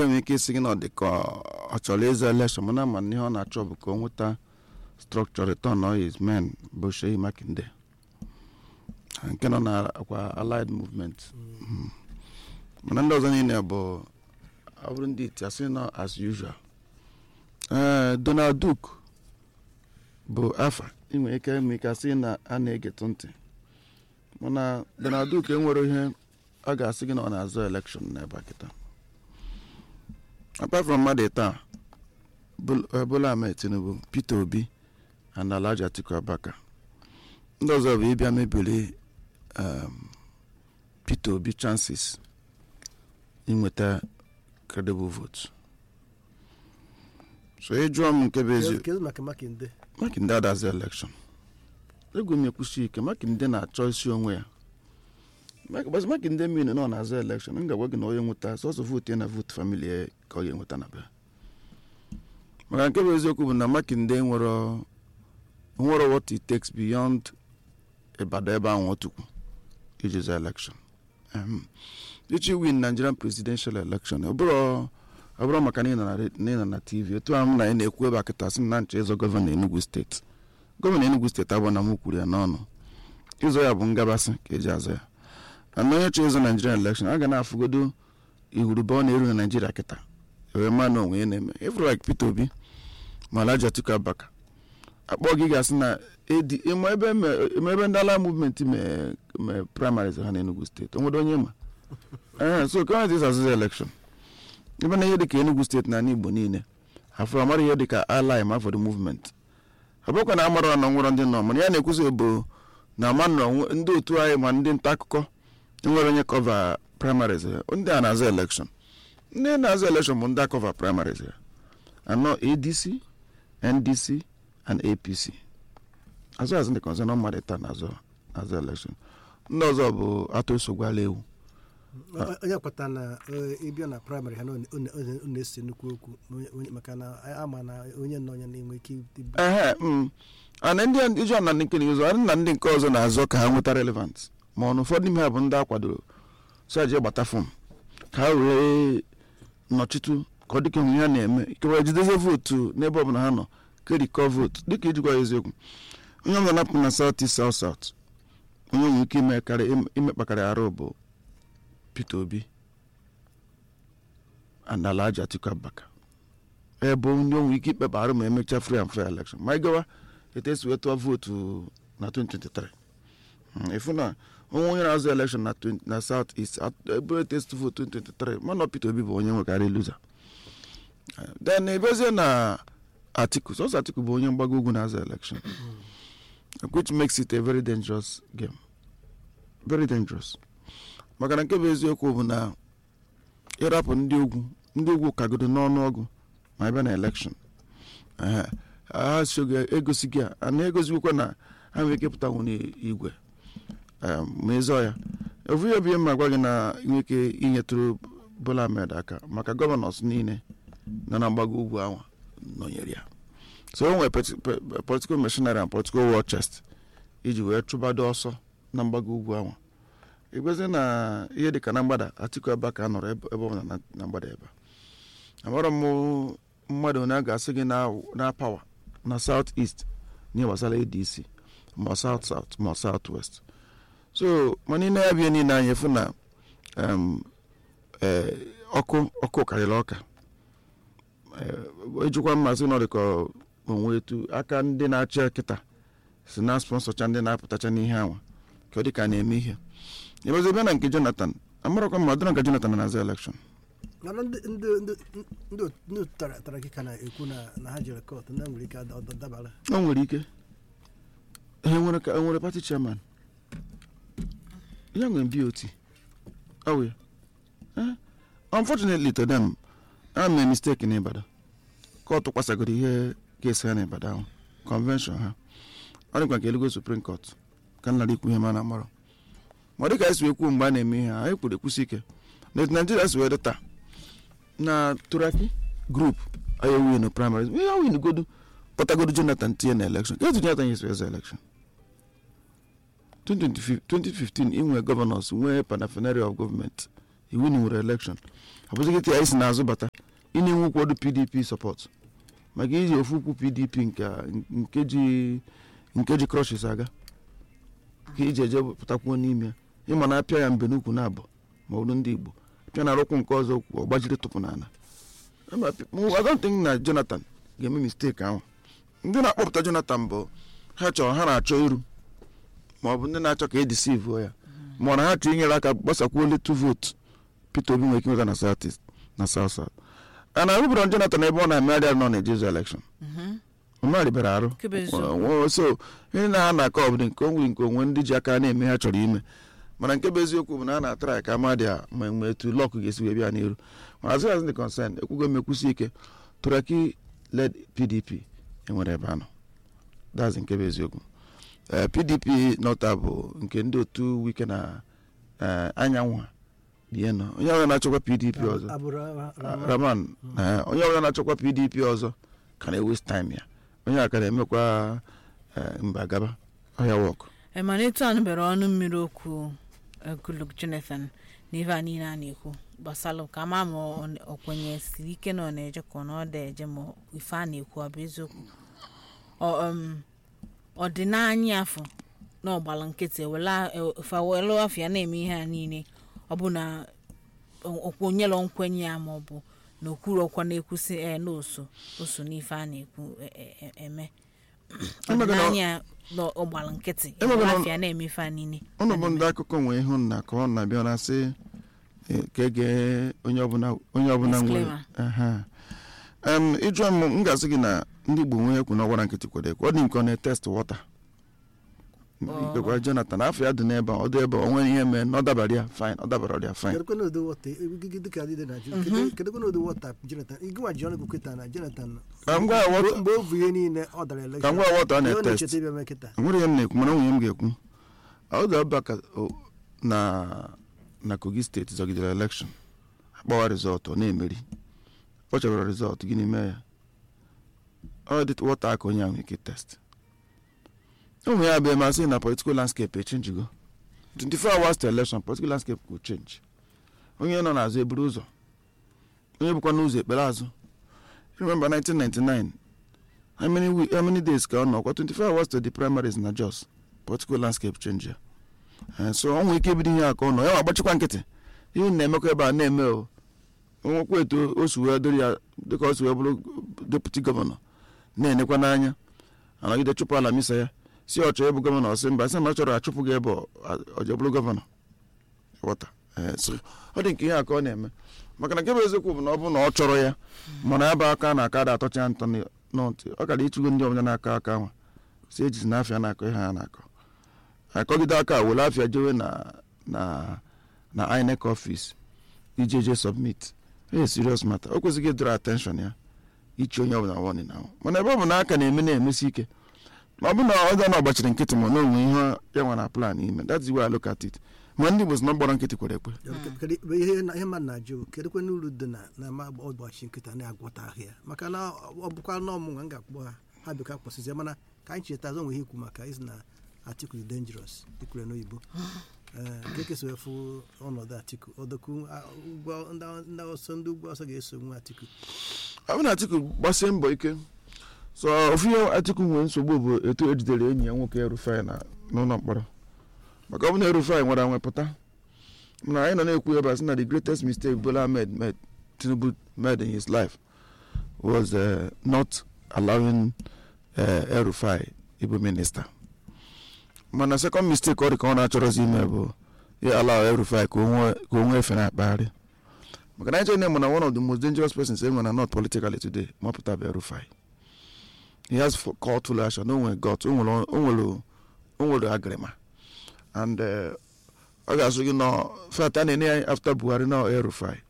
nwere ike isi gị na ọ dị ka ọ chọrọ ịzọ elekshọn mana ma ihe ọ na-achọ bụ ka ọ nweta structure return on his men bụ Sheyi Makinde nke nọ na akwa allied movement Mm. mana ndị ọzọ niile bụ ọ bụrụ ndị iti asị nọ as usual ee Donald Duke bụ afa inwe ike ime ike asị na a na-egetụ ntị mana Donald Duke enwere ihe ọ ga-asị gị na ọ na-azọ elekshọn n'ebe a kịta apart from mmadụ taa Bola Ahmed Tinubu Peter Obi and Alhaji Atiku Abubakar ndị ọzọ bụ ịbịa mebiri um, Peter Obi chances inweta credible vote so ịjụọ m nke bụ ezi kedu maka makinde Makinde adazi elekshọn egwu m ekwusi ike Makinde na-achọ isi onwe ya Mak- Makinde mmiri nọ na-aza elekshọn m ga-agwa gị na onye nweta sọsọ vootu ya na vootu famili ya ka ọ ga-enweta na be maka nke bụ eziokwu bụ na Makinde nwere nwere what it takes beyond Ibadan ebe ahụ otukwu iji za elekshọn Ehm. ichi win Nigerian presidential election ọ bụrụ ọ bụrụ maka na ị nọ na re- na ị nọ na tv otu ahụ m na ị na-ekwu ebe a kịta sị m na nchọ ịzọ gọvanọ Enugu steeti gọvanọ Enugu steeti abụọ na m kwuru ya n'ọnụ ịzọ ya bụ ngabasị ka eji azọ ya ana onye chọọ ịzọ Nigerian election a ga na-afụgodo ihurube ọ na-eru na Naijiria kịta ewee ma na onwe ya na-eme ịfụrụ like Peter Obi ma Alhaji Atiku Abubakar akpọ gị ga-asị na edi ịma ebe me- ịma ebe ndị ala movement mee mee primaries ha na Enugu steeti o nwere onye ma ee so ka ọ azụzụ election ebe na ihe dịka Enugu steeti na ala Igbo niile afọ amara ihe dịka ally ma for the movement ọ bụkwa na amara na nwere ndị nọ mana ya na-ekwuzi bụ na ama nọ nwe- ndị otu anyị ma ndị nta akụkọ nwere onye kọva primaries ya ndị a na-azụ election ndị na-azụ election bụ ndị akọva primaries ya anọ ADC NDC and APC azụ azụ ndị kọnzọ mmadụ taa na-azụ azụ election ndị ọzọ bụ atụ esogwala ewu onye kweta na eh, ịbịa na praịmarị ha na ọ na- ọ na- ọ na-ese nnukwu okwu onye- onye- maka na ama na onye nọ onye na-enwe ike ibu ehe mm. ana ndị a- iji ọna nke n'izu a na ndị nke ọzọ na-azọ ka ha nweta relevant ma ọ na ụfọdụ ime ha bụ ndị a kwadoro so eje gbata fọm ka ha wee nọchitu ka ọ dịka ihe ha na-eme ikewa jideze vootu n'ebe ọbụla ha nọ kerikọ vootu dịka ijikwa ya eziokwu onye ọbụla napụ na south east south south onye nwere ike ime karị imekpakarị arụ bụ Peter Obi and Alhaji Atiku Abubakar ebe onye nwere ike ikpeba arụ ma emechaa free and fair election ma ị gawa etu esi wee tụọ vootu na 2023 Mm, ịfụ na onwe onye na-azụ election na 20 na south east at- ebe etu esi tụ vootu 2023 mana Peter Obi bụ onye nwekarị loser Eh, then ebezie na Atiku sọsọ Atiku bụ onye mgbago ugwu na-azụ election which makes it a very dangerous game very dangerous maka na nke bụ eziokwu bụ na ịrapụ ndị ugwu ndị ugwu kagodo n'ọnụọgụ ma ebe na elekshọn ehe, ha sogo egosi gị a a na-egosikwa na ha nwere ike pụtanwu n'igwe em, ma ịzọ ya ofu ihe bụ ihe ma gwa gị na nwere ike inyetụrụ Bola Ahmed aka maka gọvanọs niile nọ na mgbago ugwu ahụ nọnyere ya so o nwere peti- pe- pe- political machinery and political war chest iji wee chụbado ọsọ na mgbago ugwu ahụ igwezi na ihe dịka na mgbada Atiku Abubakar nọrọ ebe ebe ọbụla na- na mgbada ebe a amara m mmadụ onye a ga-asị gị na na pawa na south east n'ihe gbasara adc ma south south ma south west so mana ị na-ya bịa niile anya efu na em, eh, ọkụ ọkụ karịrị ọka Eh, ejikwa mmasị nọ dịka onwe etu aka ndị na-achị kịta si na sponsọcha ndị na-apụtacha n'ihe anwa ka ọ dị ka a na-eme ihe ịbazi bịa na nke jonathan amarakwa ma ọ dịrọ nke jonathan na-aza elekshọn mana ndị ndị ndị ndị otu- ndị otu tara tara gị ka na-ekwu na na ha jere kọt na nwere ike ada- ada- dabara o nwere ike ha nwere ka nwere pati chairman ya nwere bot ọwụ ya Eh, unfortunately to them a mee mistake n'Ibadan kọtụ kwasagoro ihe kesi ha n'Ibadan ahụ convention ha ọ dịkwa nke elugo supreme court ka nlara ikwu ihe ma na amarọ ma ọ dịka esi wee kwuo mgbe a na-eme ihe ha anyị kwuru ekwusi ike na etu naijiria si wee dị taa na turaki group anyị win primaries ihe win godu kpọtagodo jonathan tinye na election ka etu jonathan yesi eze election 2015 2015 inwe gọvanọs nwee paraphernalia of gọọmenti iwu na nwere elekshọn ọ bụzighị ka ya isi n'azụ bata ị na-enwe ụkwọdụ pdp sọpọt maka iji ofu ukwu pdp nke nke ji nke ji crushes aga ka iji eje pụtakwuo n'ime ya ịma na apịa ya mbe n'ukwu na abụ ma ọ bụrụ ndị igbo pịa na arụkwụ nke ọzọ kwụ ọgbajiri tụpụ n'ala Ama pi- mụ- I don't think na jonathan ga-eme mistake ahụ ndị na-akpọpụta jonathan bụ ha chọrọ ha na-achọ iru ma ọ bụ ndị na-achọ ka e deceive ya ma ọ na ha chọrọ inyere aka gbasakwuo letu votu peter obi nwere ike nweta na south east na south south a na arụbụrụ jonathan ebe ọ na-emegharị ahụ nọ na ejezu election ọmarịbara arụ Nke bụ eziokwu. Ọ- ọ- so ihe na ha na-akọ ọbụdị nke onwe nke onwe ndị ji aka na-eme ha chọrọ ime mana nke bụ eziokwu bụ na a na-atara ka amadị a ma mgbe etu lọk ga-esi wee bịa n'iru mana as far as the concern ekwugo m ekwusi ike turaki led pdp enwere ebe anọ that's nke bụ eziokwu Eh, pdp nọta bụ nke ndị otu wike na eh, anyanwụ a bie nọ onye ọbụla na-achọkwa pdp ọzọ abụrụ Rahman. raman eh, onye ọbụla na-achọkwa pdp ọzọ ka na-ewest time ya onye a ka na-emekwa eh, mba gaba ọhịa wọk Eh, mana etu a nụbere ọnụ mmiri okwu eh, Goodluck Jonathan na ife a niile a na-ekwu gbasalụ ka ama ma ọ- ọ kwenyesiri ike na ọ na-eje ka ọ na ọ da eje ma ife a na-ekwu ọ bụ eziokwu Ọ, um, ọ dị n'anya afọ na ọgbala nkịtị ewela fawelu afọ ya na-eme ihe a niile ọ bụ na okwenyelọ nkwenye ya ma ọ bụ na okwuru ọkwa na-ekwusị e na oso oso n'ife a na-ekwu e- e- e- eme Emego na- ọdịnanya na ọgbala nkịtị Emego na- afịa na-eme ife a niile ụnụ bụ ndị akụkọ nwee ihu nna ka ọ na-abịa na sị eh, ka ege onye ọbụla onye ọbụla nwere Disclaimer. Aha. Em, ịjụọ m m ga-asị gị na ndị igbo nwee ekwu na ọgwara nkịtị kwere ekwe ọ dị nke ọ na-etest wọta Oh. ikekwa jonathan afọ ya dị n'ebe a, ọ dị ebe a, o nwere ihe mee na ọ dabara ya fine ọ dabara ya fine kedụkwa n'ụdị wọta egige dịka dị na Naịjirịa kedụkwa n'ụdị wọta Jonathan ịgụnwa ji ọnụ kweta na Jonathan ka m gwa ya wọta mgbe o vu ihe niile ọ dara elekshọn ka m gwa ya wọta ọ ihe ọ na-etest na-echeta ịbịa mee kịta nwere ihe m na-ekwu mana nwunye m ga-ekwu ọ ga-aba ka o- na na kogi steeti zọgidere elekshọn akpọwa rizọtụ ọ na-emeri ọ chọrọ rizọtụ gịnị mee ya ọ dị wọta aka onye ahụ ike test ụmụ ya bụ masị na political landscape echenjigo 24 hours to election political landscape go change onye nọ n'azụ eburu ụzọ onye bụkwa n'ụzọ ekpere azụ remember 1999 how many, we, how many days ka ọ nọ kwa 24 hours to the primaries na jos political landscape change ya Eh, so ọ nwere ike ibido ihe a ka ọ nọ ya ma agbachikwa nkịtị ihe unu na-emekwa ebe a na-eme o onwekwa etu o si wee dịrị ya dịka o si wee bụrụ deputi gọvanọ na-enekwa n'anya anọgide chụpụ ala misa ya si ọ chọrọ ịbụ gọvanọ ọsị mba sị ma ọ chọrọ achụpụ gị ebe ọ- ọ je bụrụ gọvanọ ghọta Eh, so ọ dị nke ihe a ka ọ na-eme maka na nke bụ eziokwu bụ na ọ bụ na ọ chọrọ ya mana ya bụ aka na aka da atọcha ntọ n'ntị ọ kara ịchụgo ndị ọbụla na-aka aka nwa si ejizi na afịa na-akọ ihe ha na-akọ akọgide aka were afịa jewe na na na inec office ije je submit ee serious matter o kwesịghị ịdọrọ attention ya ichi onye ọbụla warning ahụ mana ebe ọ bụ na aka na-eme na-emesi ike ma ọ bụ na ọ dị na ọ gbachiri nkịtị ma na onwe ihe ya nwa na plan ime that's the way I look at it ma ndị Igbo si na gbọrọ nkịtị kwere ekwe Kedu- ihe ihe mmadụ na-ajụ kedụkwa n'uru dị na na ma ọgbachi nkịta na-agwọta ahịa maka na ọ bụkwa na ọmụnwa m ga-akpọ ha ha bịa ka kpọsịzie mana ka anyị cheta azọ nwe ihe ikwu maka isi na atiku dị dangerous ikwure n'oyibo ee nke kesịrị efu ọnọdụ atiku ọdọkwu a- ụgwọ ndị- ndị ọsọ ndị ugwu ọsọ ga-eso nwe atiku ọ bụ na atiku gbasie mbọ ike so ofu ihe atiku nwere nsogbu bụ etu ejidere enyi ya nwoke erufai na n'ụlọ mkpọrọ maka ọ bụ na erufai nwere anwepụta mana anyị nọ na-ekwu ebe a sị na the greatest mistake bola ahmed made tinubu made in his life was uh, not allowing uh, erufai ịbụ minista mana second mistake ọ dị ka ọ na-achọrọzi ime bụ ya allow erufai ka o nwee- ka o nwee efe na-akpagharị maka na anyị na one of the most dangerous persons enwe na not politically today mapụta bụ erufai he has for call to action o nwere got o nwere o nwere o nwere agrima and eh, ọ ga-asụ gị nọ fat a na-enye ya after buhari na erufai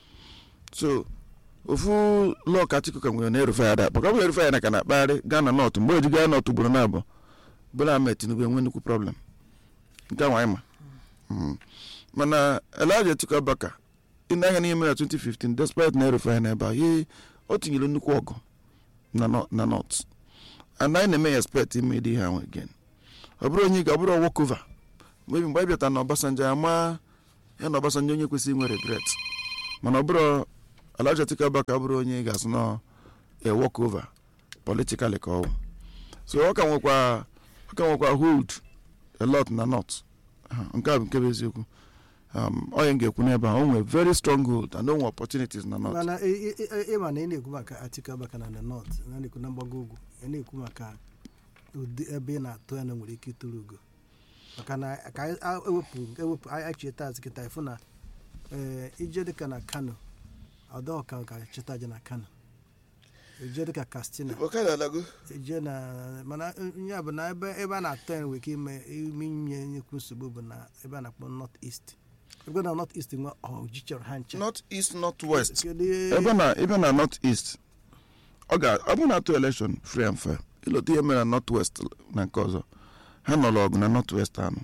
so ofu lọọ ka atiku ka nwere na erufai ada maka ọ bụ erufai na ka na-akpagharị gaa na nọt mgbe eji gaa nọt ugboro na-abụ bola ahmed tinubu enwe nnukwu problem nke a nwanyị ma Mm. mana elijah atiku abaka ị na-anya n'ime ya 2015 despite na erufai na ebe a ye o tinyere nnukwu ọgụ na nọ- na nọt and anyị na-eme ya expect ime dị ihe ahụ again ọ bụrụ onye ga ọ bụrụ wokova maybe mgbe anyị bịata na ọbasanjọ ama ya na Obasanjo onye kwesịrị inwe regret mana ọ bụrụ Alhaji Atiku Abubakar bụrụ onye ga-asị na a walk over politically ka ọ wụ so ọ ka nwekwa ọ ka nwekwa hold a lot na north Ah, nke a bụ nke bụ eziokwu um, onye m ga-ekwu n'ebe a o nwere very strong hold and o nwere opportunities na north mana ị- ị- ị- ịma na ị na-ekwu maka Atiku Abubakar na the north na na-ekwu na mgbago ugwu ị na-ekwu maka ụdị ebe ị na-atụ ya na nwere ike ịtụrụ ugo maka na ka anyị a- ewepụ ewepụ anyị cheta azụ kịta ịfụ na ee, ije dịka na Kano ọdọọka ka cheta aja na Kano ije dịka Katsina ije na mana ya bụ na ebe ebe a na-atụ ya nwere ike ime ime inye nyekwu nsogbu bụ na ebe a na-akpọ north east ebe na north east nwe ọji chọrọ ha nche north east north west Kedu- ebe na ebe na north east ọ ga ọ bụ na-atụ election free and fair ịlọta ihe mere na north west na nke ọzọ ha nọrọ ọgụ na north west anụ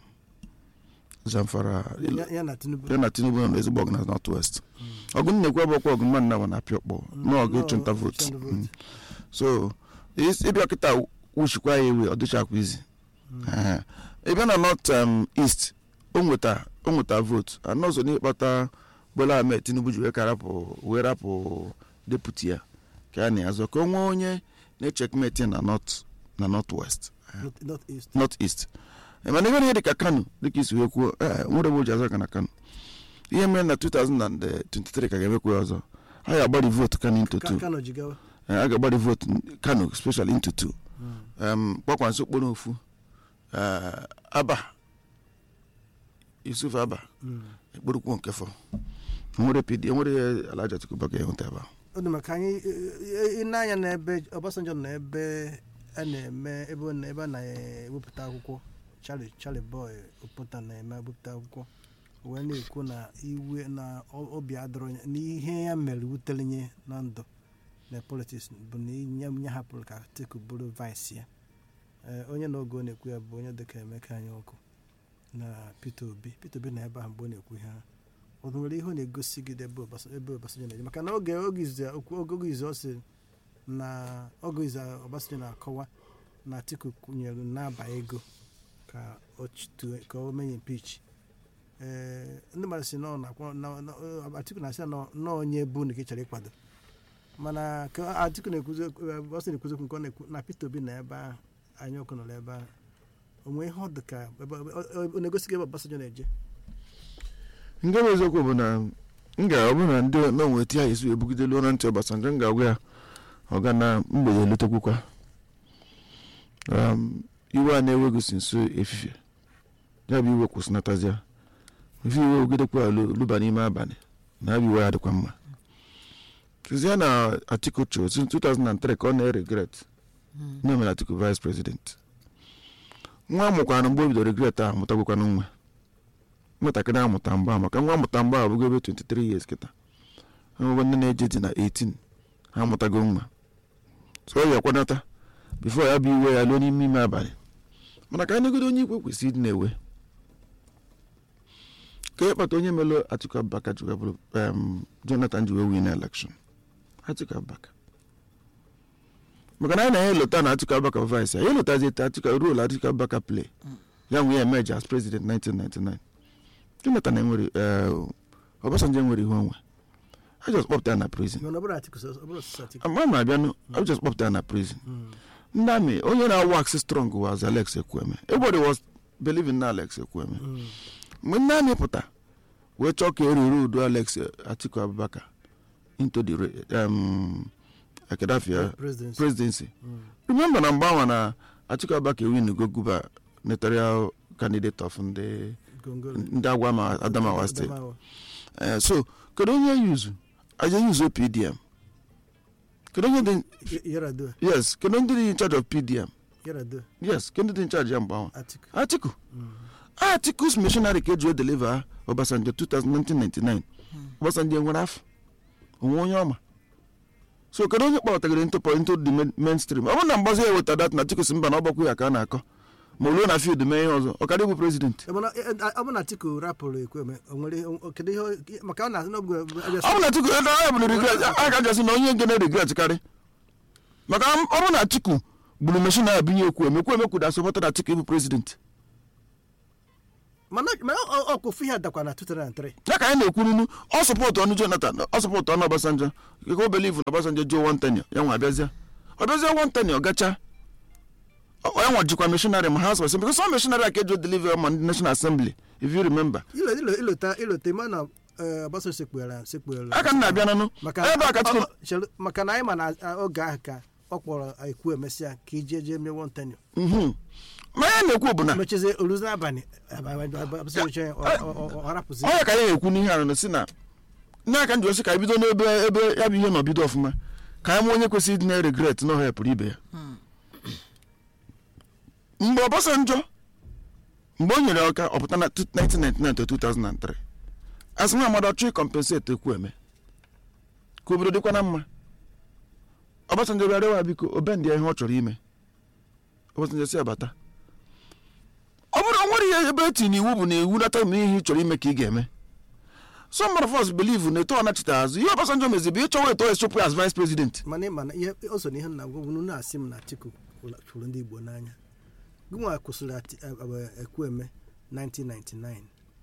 zamfara ya- ya na Tinubu ya na tinubu nọ ezigbo ọgụ na north west ọgụ na-ekwu ebe ọkwa ọgụ mmadụ na na-apịa ọkpọ n'ọgụ no, ịchụnta vote ịchụnta vote. Mm. so is- ịbịa kịta wuchikwa ya ewe ọ dịchakwa izi Ehe. ịbịa na north um, east o nweta o nweta vote anọ ọzọ n'ịkpata Bola Ahmed Tinubu ji wee ka rapụ wee rapụ deputy ya ka a na-azọ ka o nwee onye na-echekmeti na north na north west North- north east north east Eh, mana ihe ihe dịka kano dịka isi wee kwuo eh, nwere ebe o ji azọ ka na kano ihe mere na 2023 ka ga-emekwa ya ọzọ a ga-agbari vote kano into Ka- two Kano jigawa Eh, a ga-agbari vote kano especially into two um, kpakwanso okporo ofu eh, aba yusuf aba ekporokwu nke fọ nwere pd enwere Alhaji Atiku Abubakar ga-enweta ebe a ọ dị maka anyị ịna-anya n'ebe Obasanjo nọ ebe a na-eme ebe ọ na- ebe a na-ewepụta akwụkwọ Charlie Charlie Boy Opota na-eme ewepụta akwụkwọ wee na-ekwu na iwe na o- obi adọrọ ya na ihe ya mere wutere nye na ndụ na politiks bụ na nye nye hapụrụ ka Atiku bụrụ vice ya Ee, onye na oge ọ na-ekwu ya bụ onye dịka Emeka anyị ọkụ na Peter Obi Peter Obi na ebe ahụ mgbe ọ na-ekwu ihe ahụ ọ nwere ihe ọ na-egosi gị ebe Obasa- ebe Obasanjo na-eje maka na oge oge izu ya- okwu- oge oge izu ọ sị na oge izu a Obasanjo na-akọwa na Atiku kwụnyere n'aba ego ka o chitue ka o menye impeach ee ndị mmadụ si nọ na-akwa na- na- Atiku na-asị na nọ onye bụ na ka ị chọrọ ịkwado mana ka Atiku na-ekwuzi Obasanjo na-ekwuzi okwu nke ọ na-ekwu na Peter Obi na ebe ahụ anyị ọkụ nọ ebe ahụ onwe ihe ọ dị ka ebe ọ- ọ na-egosi gị ebe Obasanjo na-eje nke bụ eziokwu bụ na m ga ọ bụrụ na ndị na onwe ti ya esi ebugidelu ụra ntị Obasanjo m ga-agwa ya ọ ga na mgbede elutekwukwa um, iwe a na-ewegosi nso efifie ya bụ iwe kwụsịnatazia ife iwe ogidekwa luba n'ime abalị na abụ iwe ya dịkwa mma tizie na Atiku chụ since 2003 ka ọ na-eregret na mere Atiku vice president nwa amụkwara mgbe o bidoro regret ahụ mụtagwakwana nwa nwatakịrị amụta mgba maka nwa amụta mgba abụgo ebe 23 years kịta enwego ndị na-eje dị na 18 ha amụtago nwa so ọ ya kwanata bifo ya bụ iwe ya luo n'ime ime abalị mana ka anyị negodo onye ikwe kwesịrị ịdị na-ewe ka ihe kpata onye melụ Atiku Abubakar ji wee bụrụ em, Jonathan ji wee win election Atiku Abubakar maka na anyị na-enye lota na Atiku Abubakar vice ya elotazi ete Atiku role Atiku Abubakar play ya nwee emerge as president 1999 jonathan enwere eh, obasanjo enwere ihe onwe a just kpọpụta ya na prison mana ọ bụrụ Atiku sọ- ọ bụrụ ọsịsa Atiku ama m abịanụ a just kpọpụta ya na prison ndị amị onye na-awụ aksi strong was alex ekwueme everybody was believing na alex ekwueme mgbe ndị amị pụta wee chọọ ka eruru udo alex atiku abubakar into the re- um, kedafia presidency presidency remember na mgbe anwa na atiku abubakar win go guba notarial candidate of ndị Gongolo. ndị agwa ma adamawa steeti Adamawa. Eh, so kedu onye yuzu aja yuzu pdm kedu onye dị Y- Yaradua yes kedu ndị dị in charge of pdm Yaradua yes kedu dị in charge ya mgbe ahụ Atiku atiku atikus missionary ka eji o deliver obasanjo 1999 obasanjo enwere afọ onwe onye ọma so kedu onye kpọtagịrị ntụpọ into the main- mainstream ọ bụrụ na mgbazi ya weta dat na atiku si mba na ọgbakwu ya ka a na-akọ ma o ruo na field mee ihe ọzọ ọ karịa ịbụ prezident Eh, mana eh, eh, ọ bụ na Atiku rapụrụ Ekweme o nwere o- kedu ihe o- maka ọ na-asị na ọ bụ ọ bụ na atiku ebe a bụrụ regret a ga-ajasị na onye nke na-regret karị maka ọ bụ na atiku gburu meshin a binye ekwu emekwu emekwu da sọpọta na atiku ịbụ prezident mana mana ọ- ọkụfu ihe dakwa na 2003 ya ka anyị na-ekwurunu ọ sọpọtụ ọnụ jonathan ọ sọpọtụ ọnụ ọbasanjọ ka o believe na ọbasanjọ juo one tenio ya nwa abịazịa ọ bịazie one tenio gacha ọ- ya nwa jikwa missionary ma house of assembly because some missionary a ka eji deliver ma ndị national assembly if you remember ilo ilo ilota ilota ma na eh, Obasanjo sekpughara sekpughara aka m na-abịa nanụ maka ebe a ka ọ- tupu ọ- chere- maka na anyị ma na ah, oge ahụ ka ọ kpọrọ ekwu emesịa ka ije jee mee one tenio Mhm. ma ya na-ekwu bụ na mechizie oluzi n'abalị ọ harapụzi onye ka anyị na-ekwu n'ihe ahụ si na n'aka njọ si ka anyị bido n'ebe ebe ya bụ ihe nọ bido ọfụma ka anyị ma onye kwesịrị ịdị na regret na ọha pụrụ ibe ya mgbe Obasanjọ mgbe o nyere ọka ọpụta na 1999 to 2003 asị nwa amadu ọchụ ịkọmpenseti ekwu eme ka obodo dịkwa na mma Obasanjọ bịa rịwa biko obendị ya ihe ọ chọrọ ime Obasanjọ si abata ọ bụrụ o nwere ihe ebe etinye iwu bụ na iwu nata ma ihe ị chọrọ ime ka ị ga-eme some of us believe na eto ọ nachita azụ ihe Obasanjọ mezi bụ ịchọwa eto esopụ as vice president mana ịma na ihe o so na ihe m na-agwa unu na-asị m na Atiku fụrụ ndị Igbo n'anya gịnwa kwụsịrị Ati- eh, eh, Ekwueme 1999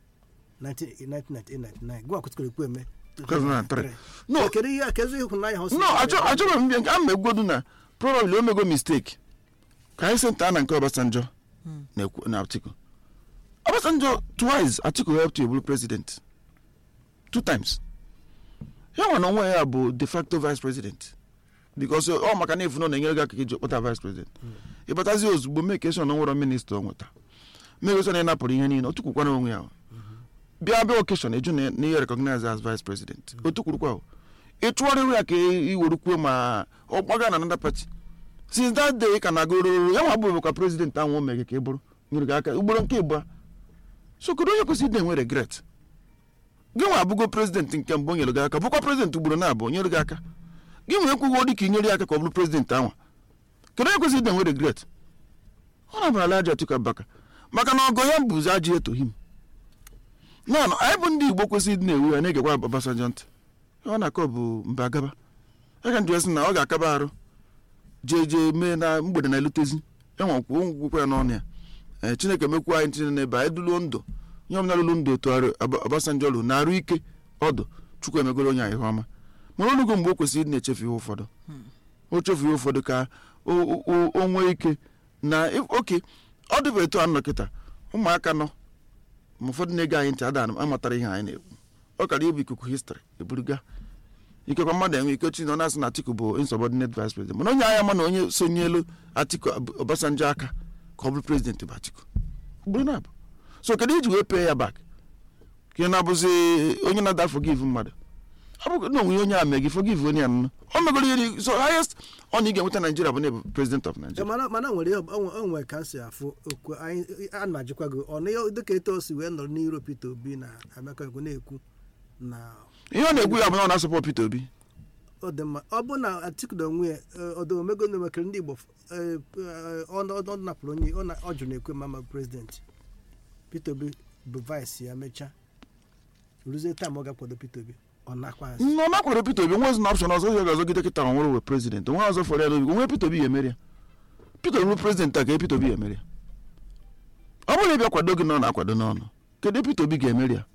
1999 gịnwa kwụsịrị Ekwueme 2003. No. kedu ihe kedu ịhụnanya ha o si no achọ- achọrọ m mbịa a ma egwodu na probably o mego mistake ka anyị senta na nke Obasanjọ na ekwu- na Atiku Obasanjọ twice Atiku helped to ebulu president two times ya nwa na onwe ya bụ de facto vice president because ọ maka na efu na ọ na-enyere gị aka ka iji kpọta vice president ịbatazi ozugbo mekeshọn nwere minista ọ nweta mekeshọn ị napụrụ ihe niile o tukwukwana onwe ya bịa bịa okeshọn eju na na ihe recognize as vice president o tukwurukwa o ị chụọrịrị ya ka i werukwuo ma ọ gbaga na another party since that day ị ka na-aga ororo ya nwa bụ ka president ahụ o mere ka ị bụrụ nyere gị aka ugboro nke ịgba so kedu onye kwesịrị ịdị enwe regret gị nwa abụgo president nke mbụ o nyere gị aka bụkwa president ugboro na abụọ nyere gị aka gị nwere ekwughị dị ka ị nyere ya aka ka ọ bụrụ president ahụ kedu onye kwesịrị ịdị enwe regret ọ na-abara aja Atiku Abubakar maka na ọgọ ya bụzi ajị etohim naanị anyị bụ ndị igbo kwesịrị ịdị na-ewu ya na-egekwa Obasanjọ ntị ọ na-akọ bụ mba agaba aka njụ sị na ọ ga-akaba arụ jee jee mee na mgbede na-elutezi enwekwuo ngwụkwa ya n'ọnụ ya ee chineke mekwuo anyị tinye n'ebe anyị duluo ndụ ihe ọbụla lụrụ ndụ otu arụ Aba- Obasanjọ lụ na-arụ ike ọdụ chukwu emegoro onye anyị ihe ọma mana olugo mgbe o kwesịrị ịdị na-echefu ihe ụfọdụ o chefu ihe ụfọdụ ka o- o o- o nwee ike na if- oke ọ dịbụ etu a nọ kịta ụmụaka nọ ma ụfọdụ na-ege anyị ntị ada amatara ihe anyị na-ekwu ọ kara ịbụ ikuku histrị eburuga ikekwa mmadụ enwe ike chi na ọ na-asị na Atiku bụ insubordinate vice president mana onye agha ma na onye sonyelu Atiku Ab- Obasanjo aka ka ọ bụrụ president bụ Atiku bụrụ na abụ so kedu iji wee pee ya bak ka ị na-abụzi onye na-ada forgive mmadụ ọ bụ na onwe onye a mee gị forgive onye a nọ o megoro ihe dị- so highest ọ na ị ga-enweta Nigeria bụ na ịbụ president of Eh, Nigeria mana mana nwere ihe- o nwe- o nwere ka m si afụ okwu anyị a na-ajụkwa gị ọ na ihe dịka etu o si wee nọrọ n'iro Peter Obi na Emeka Egwu na-ekwu na ihe ọ na-ekwu ya bụ na ọ na-asọpọ Peter Obi ọ dị mma ọ bụ na Atiku na onwe ya ọdụ omego na omekere ndị Igbo eh, eh, ọ ọ- ọ napụrụ onye ọ na- ọ jụrụ na-ekwe ma ma prezidenti Peter Obi bụ vice ya mechaa ruzie taa ma ọ ga-akwado Peter Obi ọ nakwa azụ nọ nakwado Peter Obi nwezi na option ọzọ ya ga-azọgide kịta ọ nwere we president onwe ọzọ fọrọ ya n'obi onwe Peter Obi ya emeri ya Peter Obi bụ president a ka Peter Obi ya emeri ya ọ bụrụ na ịbịa kwado gị nọ na-akwado n'ọnụ kedu Peter Obi ga-emeri ya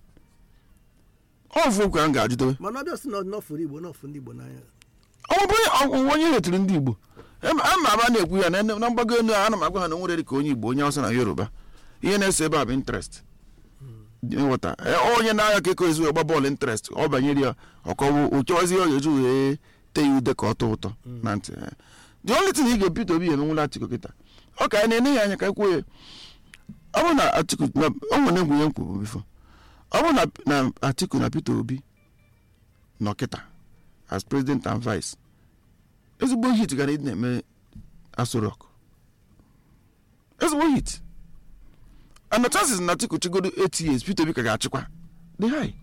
ọ bụ okwu a m ga-ajụdobe mana ọ bịa sị na ọ nọfụrụ Igbo nọfụ ndị Igbo n'anya ọ bụ onye onye retiri ndị Igbo Em- a ma aba na-ekwu ya na na mgbago elu a ana m agwa ha na nwere dị ka onye Igbo onye Hausa na Yoruba ihe na-ese ebe a bụ interest ịghọta E, onye na-agha ka eko ezu gba bọọlụ interest ọ banyere ya ọkọwụ ụchọwazi ọ ga-eji wee tee ya ude ka ọ tọ ụtọ na ntị e. the only thing ị ga-Peter Obi emenwula Atiku kịta ọ ka anyị na-ene ya anya ka ekwuo ya ọ bụrụ na Atiku na o nwere egwu ihe m kwuru bifo ọ bụrụ na na Atiku na Peter Obi nọ kịta as president and vice ezigbo hit gara ịdị na-eme Aso Rock ezigbo hit and the chances na Atiku chigodo 8 years Peter Obi ka ga-achịkwa dị high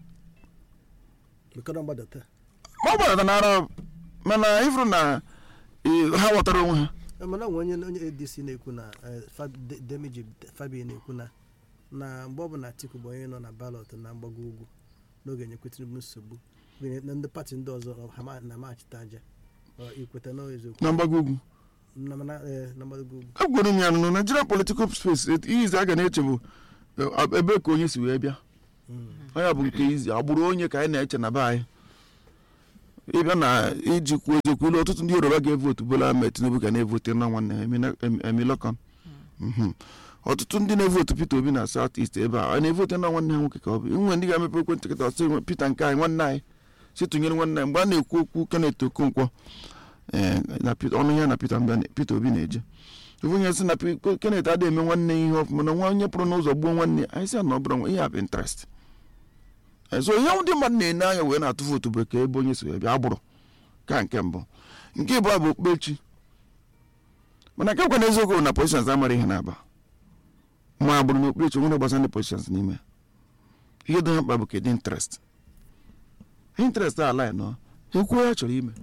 mekọrọ mgbadata ma ọ gbadata n'ara mana ịfụrụ na eh, ha ghọtara onwe ha Eh, mana nwe onye onye ADC na-ekwu na eh, Fab- De- Demiji Fabien na-ekwu na na mgbe ọ bụ na Atiku bụ onye nọ na balọt na mgbago ugwu n'oge nyekwe Tinubu nsogbu gụnye na ndị pati ndị ọzọ ọ, ha ma- na-amachite aja Ọ, ikweta na eziokwu na mgbago ugwu na mana eh, na mgbago ugwu agwara m ya nụ Nigerian political space ihe ize a ga na-eche bụ E- ebe ka onye si wee bịa onye bụ nke izi agbụrụ onye ka anyị na-eche na be anyị ịbịa na iji kwuo eziokwu ilu ọtụtụ ndị yoruba ga-evotu bola ahmed tinubu ga na-evote na nwanne ha Emina- Em- emilokan Mhm. ọtụtụ ndị na-evotu peter obi na south east ebe a a na-evote na nwanne ha nwoke ka ọ bụ inwe ndị ga-emepe ekwentị kịta ọsị nwe peter nke anyị nwanne anyị si tụnyere nwanne anyị mgbe a na-ekwu okwu kenneth okonkwo eh, na Peter- ọnụ ya na peter mgbe peter obi na-eje ofu onye sị na Pe- kenneth adịghị eme nwanne ya ihe ọfụma na nwa onye pụrụ n'ụzọ gbuo nwanne ya anyị sị ya na ọ bụrụ nwa- ihe a bụ interest Eh, so ihe ndị mmadụ na-ene anya wee na-atụ vootu bụ ka ebe onye si wee bịa agbụrụ ka nke mbụ nke ịbụọ bụ okpukpechi mana nke kwana eziokwu bụ na positions amara ihe na-aba ma agbụrụ na okpukpechi nwere gbasara ndị positions n'ime ya. ihe dị ha mkpa bụ kedu interest interest ala ya nọ ekwuo ya chọrọ ime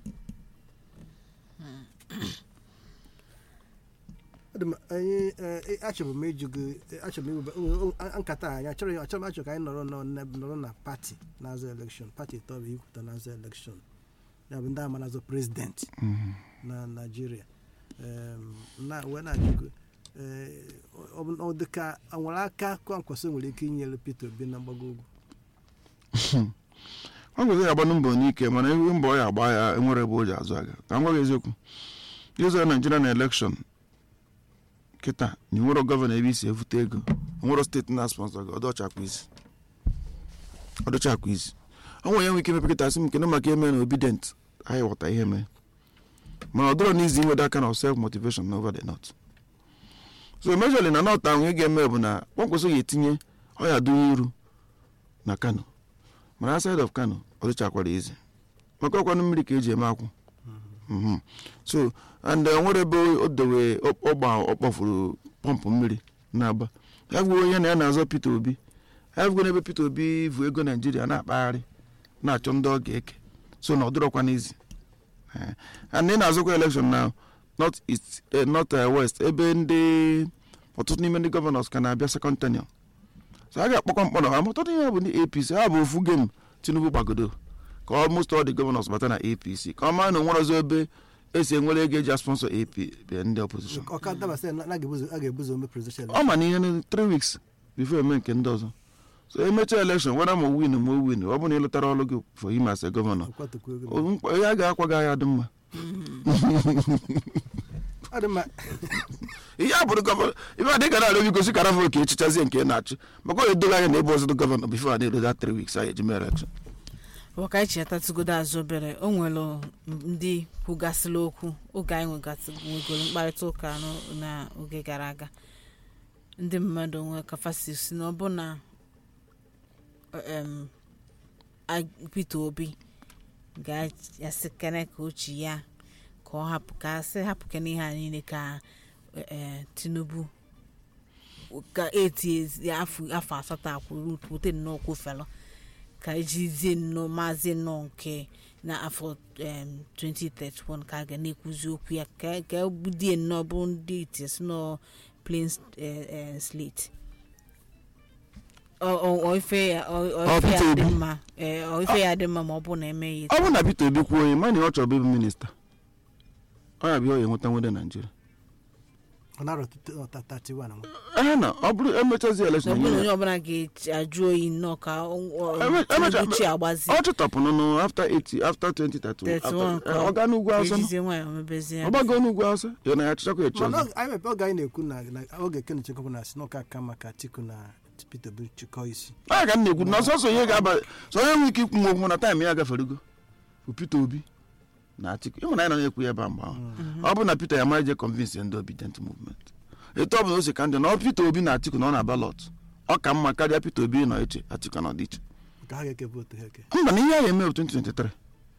Ọ dị m- anyị eh, achọrọ m ịjụ gị eh, achọrọ m iwebe o- o- nkata anyị achọrọ ya- achọrọ m achọ ka anyị nọrọ nọ na- nọrọ na pati na-azọ elekshọn pati tọrọ ikwuta na-azọ elekshọn ya bụ ndị ama na-azọ prezidenti na naijiria Em, na wee na-ajụ gị eh, ọ bụ- ọ dị ka ọ nwere aka kwankwasị nwere ike inyere peter obi na mgbago ugwu ọ gwezi ya agbanụ mbọ n'ike mana ihe mbọ ya agba ya enwere ebe o ji azụ aga ka m gwa gị eziokwu ịzọ naijiria na elekshọn kịta na nwere gọvanọ ebe isi evute ego nwere steeti na sponsọ gị ọdọchakwa isi ọdọchakwa isi ọ nwere ya nwere ike imepe kịta sị m kene maka eme na obidient anyị ghọta ihe mee mana ọ dọrọ n'izi inwede aka na self motivation over the north so majorly na north ahụ ihe ga-eme bụ na kpọmkwesị ga-etinye ọya dụnye iru na kano mana outside of kano ọ dịchakwara izi maka ọkwanụ mmiri ka eji eme akwụ Mhm. so and uh, nwere ebe o dewe ọgba ọkpọfuru pọmpụ mmiri na-agba ya bụ onye na ya na-azọ peter obi ya bụ n'ebe peter obi vu ego naijiria na-akpagharị na-achọ ndị ọ ga-eke so na ọ dịrọkwa n'izi Eh, and ị na-azọkwa elekshon na north east eh, north eh, west ebe ndị ọtụtụ n'ime ndị gọvanọs ka na-abịa second tenure so a ga-akpọkwa mkpọrọ ha ọtụtụ ihe bụ ndị apc ha bụ ofu gem tinubu gbagodo ka almost all the governors bata na apc ka ọ maa na onwere ọzọ ebe esi enwere ego eji sponsor ap bịa ndị opposition ọ ka dabasị na a ga-ebuzo a ga-ebuzo ome presidential ọ ma na ihe na 3 weeks before eme nke ndị ọzọ so emechaa election weda ma win ma o win ọ bụ na ịlụtara ọrụ gị for him as a governor kwatukwu ego o- mkpa- ya ga-akwa gị ahịa dị mma ọ dị mma ihe a bụrụ gọvanọ ife adị gara arịọ gosi kara fọ ka echichazie nke ị na-achị maka ọ edoghị anya na ebe ọzọ dị gọvanọ bifo a na-edo that 3 weeks anyị eji mee election ọ ka anyị chetatụgodo azụ obere o nwere ndị kwugasịrị okwu oge anyị nwegasị- nwegoro mkparịta ụka n'o- n'oge gara aga ndị mmadụ nwee kafasi si na ọ bụ na em, a- Peter Obi ga-asị kene ka ochi ya ka ọ hapụ ka asị hapụ kene ihe a niile ka eh, Tinubu ka eti ezi- afọ afọ asatọ akwụrụ wute nnọọ kwufelu ka ejizie nnọọ maazị nnọọ nke n'afọ em, 2031 ka a ga na-ekwuzi okwu ya ka ka egbudie nnọọ bụ ndị itis nọọ plain eh, eh, slate Ọ- ọ- ọ ife ya ọ- ọ Ọ ife ya Peter dị Obi. mma eh, ọ ife ya dị mma ma ọ bụ na emeghị ọ bụrụ na peter obi kwuo onye ma na ọ chọrọ ịbụ minista ọ ya bụ ihe ọ ga-enweta nwede naijiria ọ na-arọ 31 nwa ehe na ọ bụrụ emechazi na election ọ bụrụ na nye onye ya. ọbụla ga-ajụ oyi nnọọ ka ọ- ọ- Eme- emecha- Tinubu chi agbazi ọ chụtapụnụ after 80 after 2031 31 after- eh, ọ gaa n'ugwu awụsa nọ. ejizie nwayọ mebezie ọ gbago n'ugwu awụsa ya na ya chịchakwa echi mana ọzọ ọ- anyị mepe oge anyị na-ekwu na na oge ken chekwa na si n'ụka aka maka atiku na peter obi chịkọ isi a ka m na-ekwu na ọsọsọ ihe ga-aba sọ onye nwere ike ikwu nwa okwu na taịm ya gaferego bụ peter obi na atiku ịmụ na anyị nọ na-ekwu ya ebe a mgbe ahụ ọ bụ na peter ya ma je convince ndị obedient movement etu ọ bụ na o si ka ndị na ọ peter obi na atiku na ọ na balọt ọ ka mma karịa peter obi nọ iche atiku nọ dị iche nke ha ga-eke vootu ha eke mba na ihe a ga-eme bụ 2023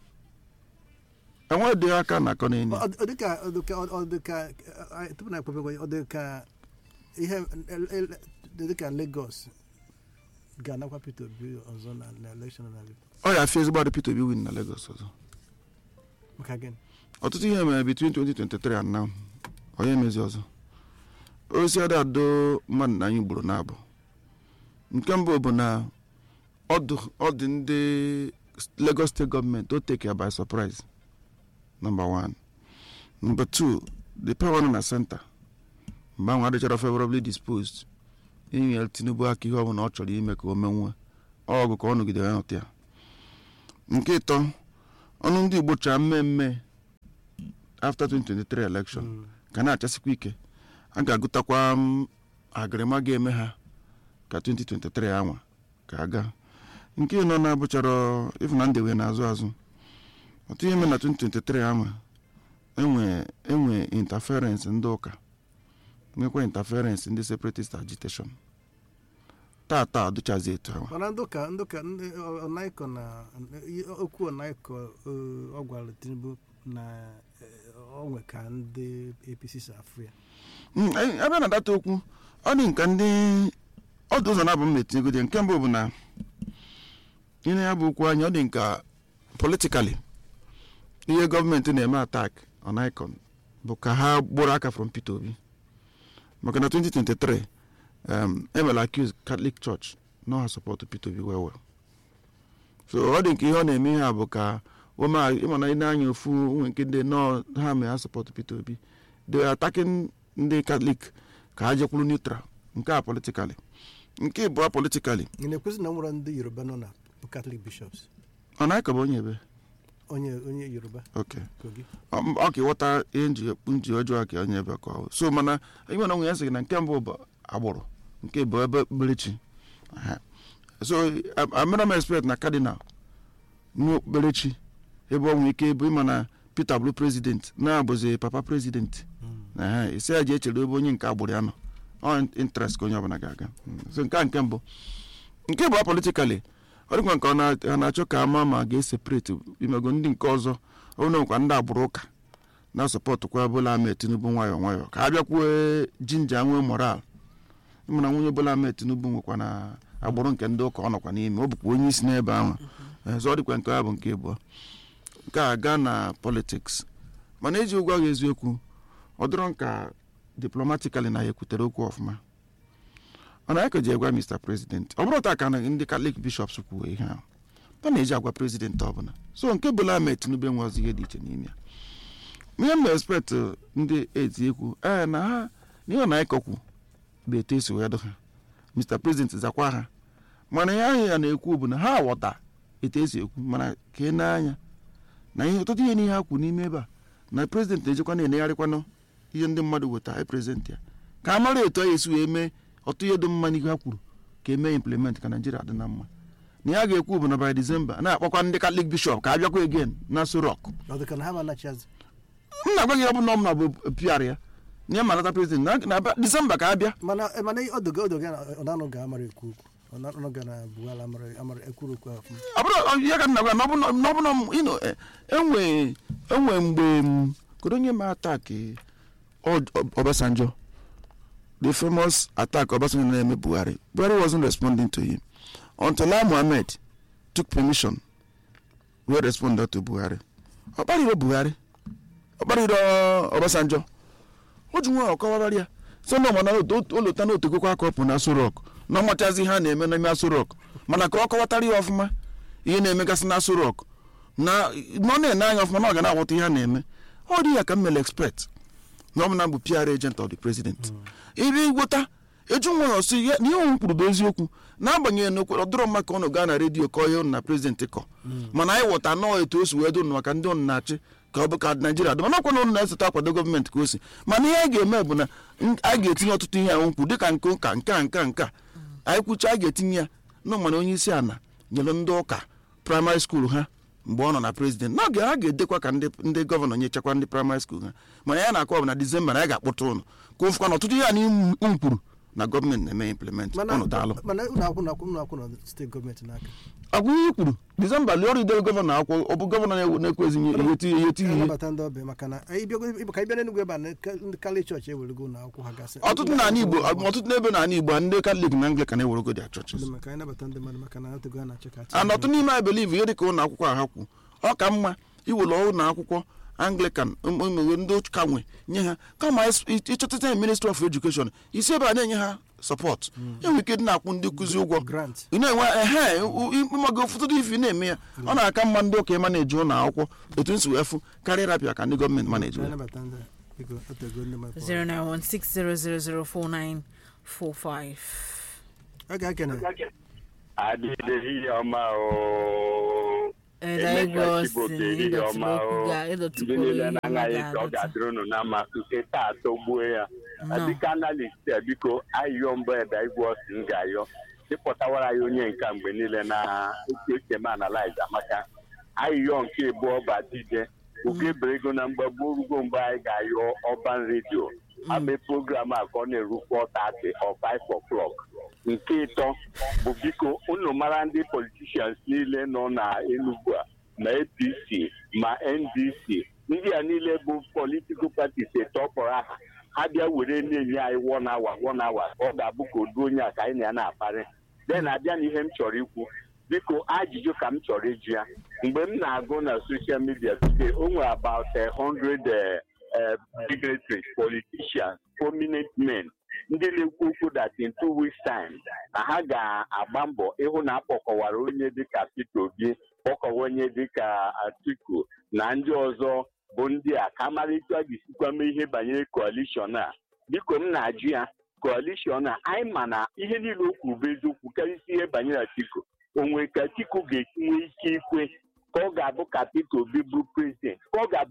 enwe dị aka na akọ n'enyi Ọ- ọ dịka ọ dịka ọ dịka eh, tupu na ekpebekwa ọ dịka ihe el- el- dịka Lagos ga-anakwa Peter Obi ọzọ na na election na ọ ya afịa ezigbo adị peter obi win na lagos ọzọ maka gịnị ọtụtụ ihe mere between 2023 and now onye emezi ọzọ osi ada ado mmadụ na anyị gburu n'abụ nke mbụ bụ na ọdụ ọdị ndị lagos steeti gọọmenti o take ya by surprise number one number two the power nọ na center mgbe ahụ adịchara favorably disposed inyere tinubu aka ihe ọbụla ọ chọrọ ime ka o menwue ọgụ ka ọ nọgidere nọta ya nke ịtọ ọnụ ndị igbo chọrọ mmemme after 2023 election ka na-achasikwa ike a ga-agụtakwa m agịrịma ga-eme ha ka 2023 anwa ka aga nke ịnọ na-abụchara ịfụ na ndewe na-azụ azụ otu ihe mere na 2023 anwa enwe enwe interference ndị ụka nwekwa interference ndị separatist agitation taa taa adụchazi etu ahụ mana ndị ụka ndị ụka ndị ọnaịkọ na okwu ọnaịkọ ọ gwara tinubu na onwe ka ndị apc si afụ ya Mm, eh, ebe na data okwu ọ dị nka ndị ọdụ ụzọ na-abụ m na-etinyegodi nke mbụ bụ na ihe ya bụ okwu anyị ọ dị nka politikali ihe gọọmenti na-eme atak on icon bụ ka ha gbụrụ aka from Peter Obi maka na 2023 um, emela accuse Catholic Church no ha support Peter Obi well well so ọ dị nke ihe ọ na-eme ihe a bụ ka woma ịma na ị na-anya ofu nwe nke ndị nọ ha mee ha support Peter Obi they are attacking ndị Catholic ka ha jekwuru neutral nke a politikali nke ịbụọ politikali ị na-ekwuzi na nwere ndị yoruba nọ na catholic bishops ọ na-aka bụ onye ebe onye onye yoruba okay kogi ọ ọ ka ịghọta ihe nji nji ọjọọ ka onye ebe ka ọ bụ. so mana ihe na onwe ya sị na nke mbụ bụ agbụrụ nke bụ ebe okpukperechi Aha. so amara m expect na cardinal nwe okpukperechi ebe ọ nwere ike bụ ịma na peter bụrụ president na-abụzi papa president Aha, isi ya ji echere ebe onye nke agbụrụ ya nọ ọ interest ka onye ọbụla ga-aga Mm. so nke a nke mbụ nke bụ politikali ọ dịkwa nke ọ na- ọ na-achọ ka ama ma ga-eseparate imego ndị nke ọzọ ọ bụrụ na nwekwa ndị agbụrụ ụka na-asọpọtụkwa Bola Ahmed Tinubu nwayọọ nwayọọ ka a bịakwuo jinja nwee moral ịmana nwunye Bola Ahmed Tinubu nwekwa na agbụrụ nke ndị ụka ọ nọkwa n'ime ọ bụkwa onye isi n'ebe ahụ ọzọ ọ dịkwa nke ya bụ nke abụọ nke a gaa na politiks mana eji ụgwọ agha eziokwu ọ dịrọ nka diplomatically na ya ekwutere okwu ọfụma ọ na ya ka ji egwa Mr. President ọ bụrụ taa ka na ndị Catholic bishops kwuo ihe ahụ ọ na-eji agwa prezidenti ọbụla so nke Bola Ahmed Tinubu enwe ọzọ ihe dị iche n'ime ya ihe m na-expect ndị eti ekwu ee na ha n'ihe na ịkọkwu bụ etu esi wee dụ ha Mr. President zakwa ha mana ihe ahụ ya na-ekwu bụ na ha ghọta etu esi ekwu mana ka ị na-anya na ihe ọtụtụ ihe n'ihe ha kwu n'ime ebe a na prezident na-ejekwa na-enegharịkwanụ ihe ndị mmadụ weta prezident ya ka a mara etu a esi wee mee ọtụ ihe dị mma n'ihe ha kwuru ka emee implement ka naijiria dị na mma na ya ga-ekwu bụ na by December na-akpọkwa ndị Catholic bishop ka a bịakwa again na Aso Rock ọ dị ka na ha ma anachi azụ m na-agwa gị ọ bụ na ọ m na bụ PR ya na ya ma nata prezident na na abịa- December ka a bịa mana mana ọdụga ọdụga na ọ na-anọ ga amara ekwu okwu ọ na-anọ ga na buhari amara amara ekwuru okwu ọfụma ọ bụrụ ọ- ya ka m na-agwa na ọ bụ na na ọ bụ na m- you know, eh, enwe enwe mgbe m kedu onye ma attack Od- Ob- Obasanjo the famous attack Obasanjo na-eme Buhari Buhari wasn't responding to him until Lai Mohammed took permission wee respond to Buhari ọ kparịrị Buhari ọ kparịrị ọ, Obasanjo o ji nwa ọkọwara ya so na mana olota na otegokwa aka ọpụ na Aso Rock na ọmachazi ihe a na-eme n'ime Aso Rock mana ka ọ kọwatara ya ọfụma ihe na-emegasị na Aso Rock na na ọ na-ene anya ọfụma na ọ ga na-aghọta ihe a na-eme ọ dị ya ka m mere expect na ọ bụ na bụ PR agent of the president ebe igwota eju nwa ọsị ya na ihe ohun kwuru bụ eziokwu n'agbanyeghị na okwere ọdụrọ mma ka ọ nọ gaa na redio kọọ ihe unu na prezident kọ mana anyị ghọta nọọ etu o si wee dụnụ maka ndị unu na-achị ka ọ bụ ka naijiria dị mana ọkwa na unu na-esote akwado gọọmenti ka o si mana ihe a ga-eme bụ na n- a ga-etinye ọtụtụ ihe ahụ nkwu dịka nke ụka nke a nke a nke a anyị kwucha a ga-etinye ya nọ mana onye isi ala nyere ndị ụka praịmarị skuul ha mgbe ọ nọ na prezident n'oge ha ga-edekwa ka ndị ndị gọvanọ nyechakwa ndị praịmarị skuul ha mana ya na-akọ bụ na disemba na ya ga-akpụta ụnụ ka ụfụkwa na ọtụtụ ihe a na m kwuru na gọọmenti na-eme implement mana ụnụ daalụ mana ụlọ akwụ na akwụ ụlọ akwụ na steeti gọọmenti n'aka agwa ihe i kwuru disemba lie ọrụ idere gọvanọ akwụkwọ ọ bụ gọvanọ na- na-ekwezi ihe eti ihe eti ihe anabata ndị ọbịa maka na anyị bịago ka anyị bịa n'enugwu ebe a na ka- ndị kali chọọchị ewerego ụlọ akwụkwọ ha gasị ọtụtụ n'ala igbo ọtụtụ n'ebe n'ala igbo ndị katọlik na anglikan ewerego dia churches Ndị maka anyị nabata ndị mmadụ maka na otego ha na-achọ ka and ọtụtụ n'ime anyị believe ihe dịka ụlọ akwụkwọ a ha kwu ọ ka mma iwere ụlọ akwụkwọ anglican ụmụ ndị ụka nwe nye ha kama is- ịchọtata ministry of education isi ebe a na-enye ha sọpọt enwere ike dị na-akwụ ndị nkụzi ụgwọ grant ị na-enwe ehe ịmaga ụfọdụ ife ị na-eme ya ọ na-aka mma ndị ụka ịma na-eji ụlọ akwụkwọ etu nsi wee fụ karịa rapịa ka ndị gọọmenti ma na-eji anyị ya nabata ndị a. biko otego ndị mmadụ 45 ọ ga-ekene adịghị ọma o ede igwe Emeka osi Chibuike ehihie ọma o ndị ịdọtụkwuru niile ihe na-anaghị ka ọ ga-adọtụ ga-adịrị unu na mma nke taa tọgbuo ya Nnọọ. dịka analist a biko ayịyọ mbụ eda igwe osi m ga-ayọ ịkpọtawara ya onye nka mgbe niile na otu esi eme analize amaka ayịyọ nke abụọ bụ adịde oge bere ego na mgbagbo orugo mgbe anyị ga-ayọ ọban redio ama program a ka ọ na-eru 4:30 or 5 o'clock nke ịtọ bụ biko unu mara ndị politicians niile nọ na Enugu a ma APC ma NDC ndị a niile bụ political parties etọpụrụ aha ha bịa were na-enye anyị one hour one hour ọ ga-abụ ka odu onye a ka anyị na ya na-akparị then abịa na ihe m chọrọ ikwu biko ajụjụ ka m chọrọ ịjụ ya mgbe m na-agụ na social media today o nwere about a hundred eh, eh, dignitaries politicians prominent men ndị na-ekwu okwu that in two weeks time na ha ga-agba mbọ ịhụ na akpọkọwara onye dịka Peter Obi kpọkọwa onye dịka Atiku na ndị ọzọ bụ ndị a ka amalite a ga-esikwa mee ihe banyere coalition a biko m na-ajụ ya coalition a anyị ma na ihe niile o kwuru bụ eziokwu karịsịa ihe banyere Atiku onwe ka Atiku ga-esi nwee ike ikwe ka ọ ga-abụ ka Peter Obi bụ prezident ka ọ ga-abụ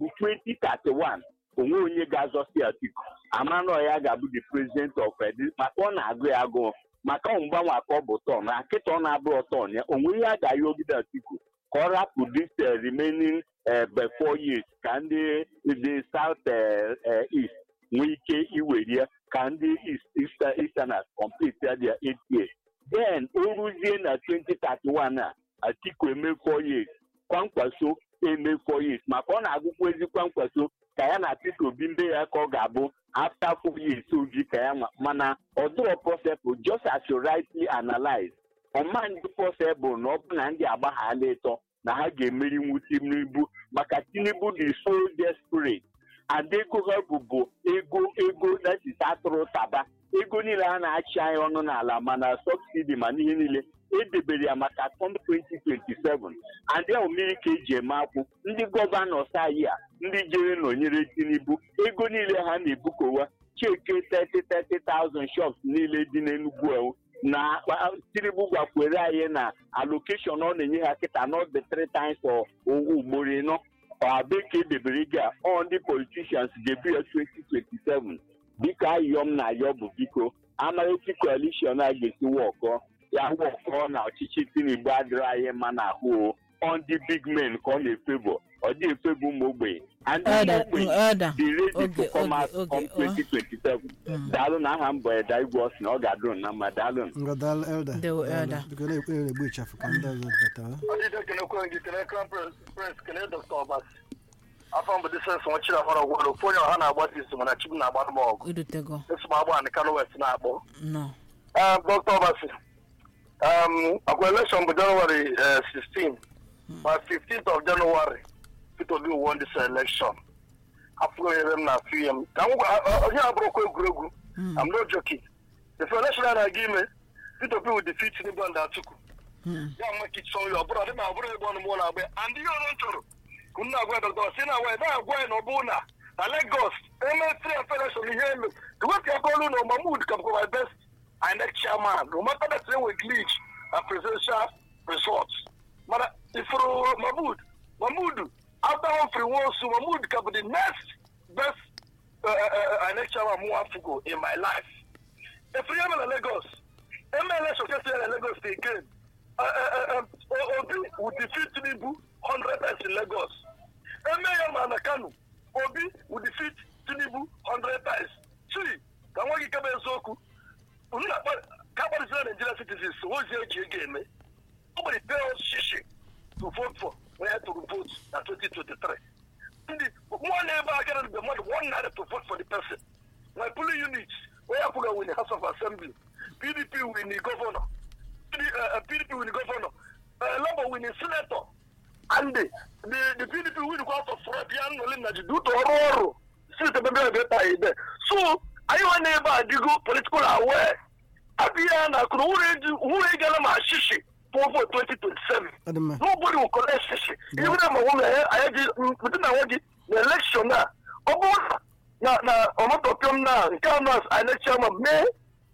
2031 onwe onye ga-azọsi Atiku amanụ ya ga-abụ the president of Edi- maka ọ na-agụ ya agụụ maka ọ mgbanwe aka ọ bụ tọn na nkịta ọ na-abụrụ tọn ya onwe ihe a ga-ayọgide Atiku ka ọ rapụ this eh, remaining eh, be- four years ka ndị the south eh, eh, east nwee ike iwere ya ka ndị east Easter- easterners complete their eight years then o ruzie na 2031 a Atiku eme four years kwankwaso eme four years maka ọ na-agụkwa ezi kwankwaso ka ya na Peter Obi mbe ya ka ọ ga-abụ after four years oji ka ya nwa mana ọ dịrọ possible just as you rightly analyze ọma ndị possible na ọ bụ na ndị agbaghala ịtọ na ha ga-emeri nwu Tinubu maka Tinubu dị so desperate and ego ha bụbu ego ego that is atụrụ taba ego niile a na-achị anyị ọnụ n'ala mana subsidi ma n'ihe niile edebere ya maka tom 2027 and ya mmiri ka eji eme akwụ ndị gọvanọs anyị a ndị jere nọnyere Tinubu ego niile ha na-ebukowa cheke 30,000 shops niile dị n'Enugu ewu na ah, Tinubu gwakwere anyị na allocation ọ na-enye ha kịta not the three times for owu ugboro ịnọ ọabeke edebere gị a ọ ndị politicians ga-ebu ya 2027 biko ayọ m na-ayọ bụ biko amarịchi coalition a ga-esi wọkọ ya wọkọ na ọchịchị Tinubu adịrị anyị mma n'ahụ o ọ ndị big men ka ọ na-efebụ ọ dị efebụ ụmụ ogbenye and ụmụ Elder, ogbenye elder, dị ready oge, to come out oge, on oge, ọ. 2027 daalụ na aha mbọ eda igwe ọsị na ọ ga-adụ na mma daalụ ngadal elda Ndewo, Elder. biko na-ekwe na-egbu ịchafụ ka ndị ọzọ batara ọdịda kenekwe gị kene crown prince kene dr obas afọ mbụ disens nwachiri amara ọgwụrụ ofu onye ọha na-agba dis mana chibu na-agbara m ọgụ irutego esi m agba na kano west na-akpọ nọ Um, dr obasi um, akwa election bụ janụwarị eh, 16 ma 15th of January Peter Obi won this election afụgo ebe m na-afụ ihe m ka m gwa ọ- onye abụrụkwa egwuregwu I'm not joking the election a na-aga ime Peter Obi will defeat Tinubu and Atiku ya nwe ka ịchọ ya ọ bụrụ ọ dị na ọ bụrụ ebe ọnụ mụ na-agba ya. and ihe ọrụ m chọrọ ka m na-agwa ya dọkịta si na-agwa ya na-agwa ya na ọ bụrụ na na Lagos emetri federation ihe elu iwepụ aka olu na Mahmood ka bụkwa my best INEC chairman no matter that they were glitch na presidential results mana ifuru Mahmood Mahmood after Humphrey Nwosu Mahmood ka bụ the next best uh, uh, INEC chairman mụ afụgo in my life efiri eme na Lagos eme election kesi na Lagos again uh, uh, uh, uh, Obi will defeat Tinubu 100 times in Lagos eme ya ma na Kano Obi will defeat Tinubu 100 times see ka nwa gị kebe eziokwu unu na-akpa ka akparịsịra Nigeria citizens ozi eji ego eme ọ gbere pay us shishi to vote for when I to vote na 2023 ndị nwanne ebe a gara mgbe mmadụ one naira to vote for the person my polling unit onye apụga win House of Assembly PDP win governor uh, PDP win governor uh, Labour win senator and the, the, the PDP win kwa afọ fraud ya nnọli na ji dutu ọrụ ọrụ steeti ebe ebe ebe ebe so anyị nwa na ebe a dịgo political aware abịa ya na akụrụ nwere egala ma shishi for vote 2027 ọ dị mma nobody will collect shishi even if my woman anyị ji pụta na nwe gị na election a ọ bụrụ na na ọmụtọpịọm na nke a na INEC chairman mee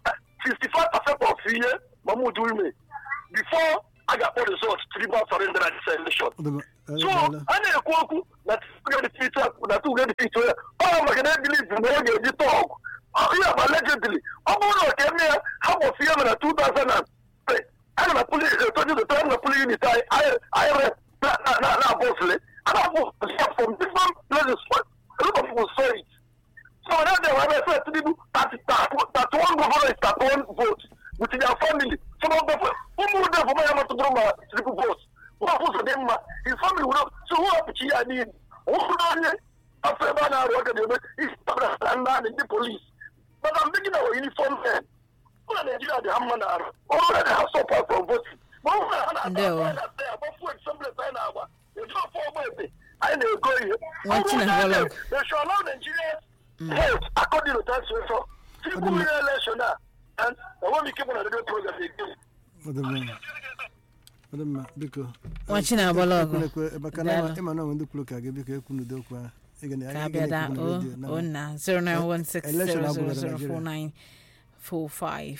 65 percent of ihe mahmood wime before a ga-akpọ result tribal surrender na this election Ọ dị mma. Eh, so daalụ. a na-ekwu okwu na tugadịfit na tugadịfit onye ọ maka na ebiliv na ọ ga-eji tọg ihe agba legendly ọ bụrụ na ọka eme ya ha gbọsi ihe mere na 2003 ana na puli etojidote ana na puli unit anyị anyị na bọsle ana bụ from different places a lot of people saw it so when they were say tinubu thirty thirty one governor is thirty one vote with their family some of them ụmụ ụdị ọfụma ya matụtụrụ ma tinubu vote wọ́n fún sọ̀dẹ̀ mma his family wúlò so wọ́n apìkì yà ní wọ́n fún náà ní afẹ́ bá náà rọ̀ ọ̀gẹ̀dẹ̀ ọ̀bẹ ìsìtàbílà náà ní ní police but i'm thinking of uniform men wọ́n náà nàìjíríà dì hàmà náà rọ̀ wọ́n náà dì hà sọ̀pà from voting wọ́n fún náà náà Ndewo. àbọ̀ fún example ẹ̀ náà àgbà èdè ọ̀fọ̀ ọgbà ẹ̀bẹ̀ àyè nà ego ihe Wọ́n ti nà dialogue. they should allow nigerians vote according to that situation people win election now and i want me keep on a radio program again Ọ dị mma. Ọ dị mma biko Nwachi na-agbala ọgụ. Ekwulekwe, maka na Daalụ. ịma na onwe ndị kwuru ka gị biko ekwu n'udo okwu ahụ Ị ga na- ka ị ga abịa da na-ekwu o na redio, na- o na Election abụghị na 09160004945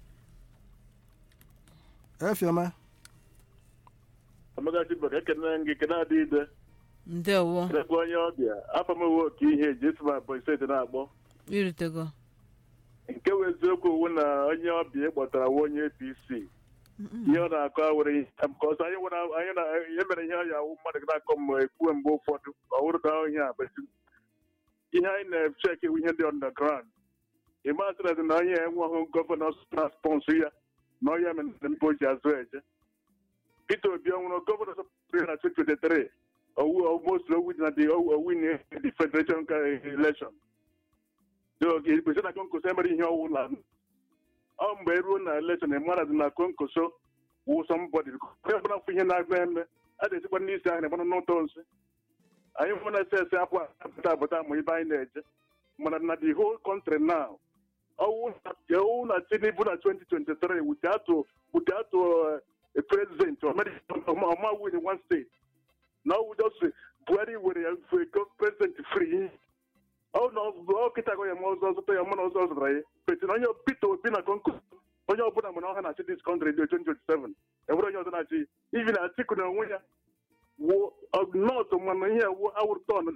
Efioma amagachi baka ekene gị kene adị ide ndewo kenekwa onye ọbịa afọ m ewe oke ihe eji esi ma Ebonyi steeti na-akpọ irutego nke wụ eziokwu wu na onye ọbịa kpọtara nwa onye apc ihe ọ na-akọ awere ihe ka ọsọ anyị nwere anyị na ihe mere ihe ọya awụ mmadụ ga na-akọ m ekwuwe mgbe ụfọdụ ọ wụrụ ka ihe a besi ihe anyị na-echek iwu ihe dị underground ịmasị na na onye enweghị gọvanọ na sponsọ ya na ọya mere mba o ji azụ eje Peter Obi ọnwụrụ gọvanọ sọpụrụ na 2023 owu almost owu na the owu in the federation election kwesịrị na konkoso emere ihe ọwụ na ọ mgbe eruo na election mara dị na konkoso wụ sọmbọdị onye ọbụla fụ ihe na-agba eme a ga-esikwa n'isi ahụ na-egbanụ n'ụtọ nsị anyị hụ na ese ese apụ apụta apụta ma ibe anyị na-eje mana na the whole country now ọwụ na ọwụ na tinubu na 2023 without without uh, a president or ọma win in one state na ọwụ just buhari were ya for president free ọ na ọ kịta gọ ya ma ọzọ zụta ya mụ na ọzọ zụtara ya petin onye peter obi na konko onye ọbụla mana ọha na-achị dis country dị 2027 enwere onye ọzọ na-achị ivi na atiku na onwe ya wụ nọt mana ihe wụ awụrụ tọn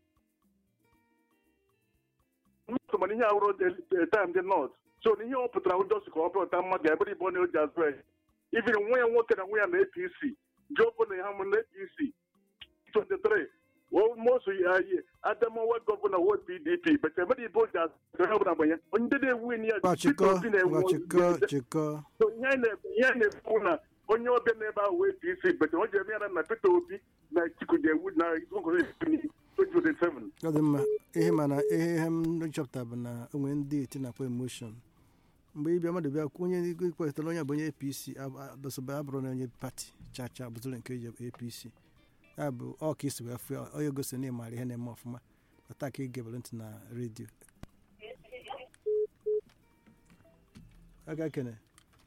nọt mana ihe awụrụ taim dị nọt so na ihe ọ pụtara ụjọsi ka ọ bụrụta mmadụ ga ebere ibe ọ na-eji azụ ya ivi nwa ya nwoke na nwa ya na apc jobo na ha mụ na apc 23 mosu adamawa gọvanọ wo pdp but emere ibe oji azụ ọbụla gbanye ndị na-ewu ya Ngwa chịkọ ngwa chịkọ chịkọ So, ihe anyị na- ihe anyị na-ekwu na onye ọbịa n'ebe ahụ wee pc but o ji eme ya na peter obi na atiku ga-ewu na 2027 ọ dị mma ihe mana ihe ihe m chọpụta bụ na onwe ndị eti na-akpọ emoshon mgbe ịbịa mmadụ bịa kwuo onye ikpetara onye bụ onye apc abụsịba abụrụ na onye pati chacha bụtụrụ nke eji apc ya bụ ọ ka isi wee fụ ya onye gosi na ịmara ihe na-eme ọfụma ọta ka ị gebere ntị na redio aga kene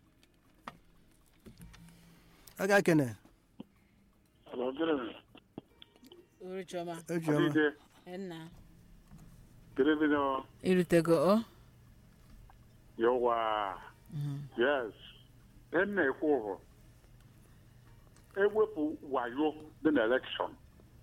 aga kene uruchoma ejiọma nna Television, irutego o yowa, yes, ihe m na-ekwu bụ ewepụ wayo dị na elekshọn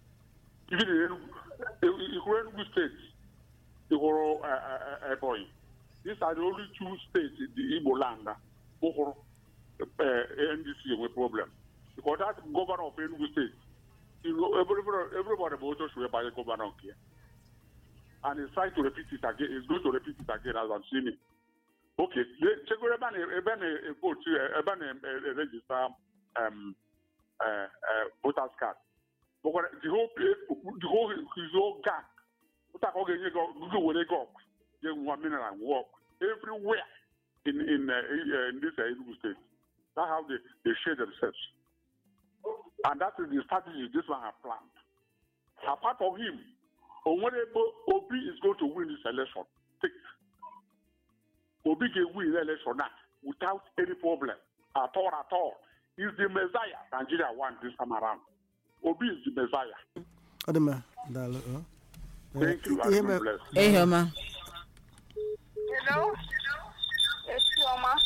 ihụrụ Enugu steeti ihụrụ eh, eh, Ebonyi these are the only two states in the Igbo land hụrụ NDC enwe problem because that governor of Enugu state you know, everybody, everybody bụ otu osi wee banye gọvanọ nke ya and he's trying to repeat it again he's going to repeat it again as I'm seeing it okay le- chegoro ebe a na- ebe a na-evotu ebe a na-erejista um, uh, uh, voters card bụkwara the whole the whole his whole gang ụta ka ọ ga-enye gị gị were gị ọgụ nye nwa mineral work everywhere in in, uh, in this uh, Enugu state that's how they, they share themselves and that is the strategy this man has planned apart from him onwerebe obi is going to win this election Take. obi ga-win the election now without any problem at all at all He's the Messiah Nigeria want this time around. Obi is the Messiah. ọ dị mma daalụ ọ. Thank you Ihe and me- God bless. ehi ọma Hello? Yes, Chioma.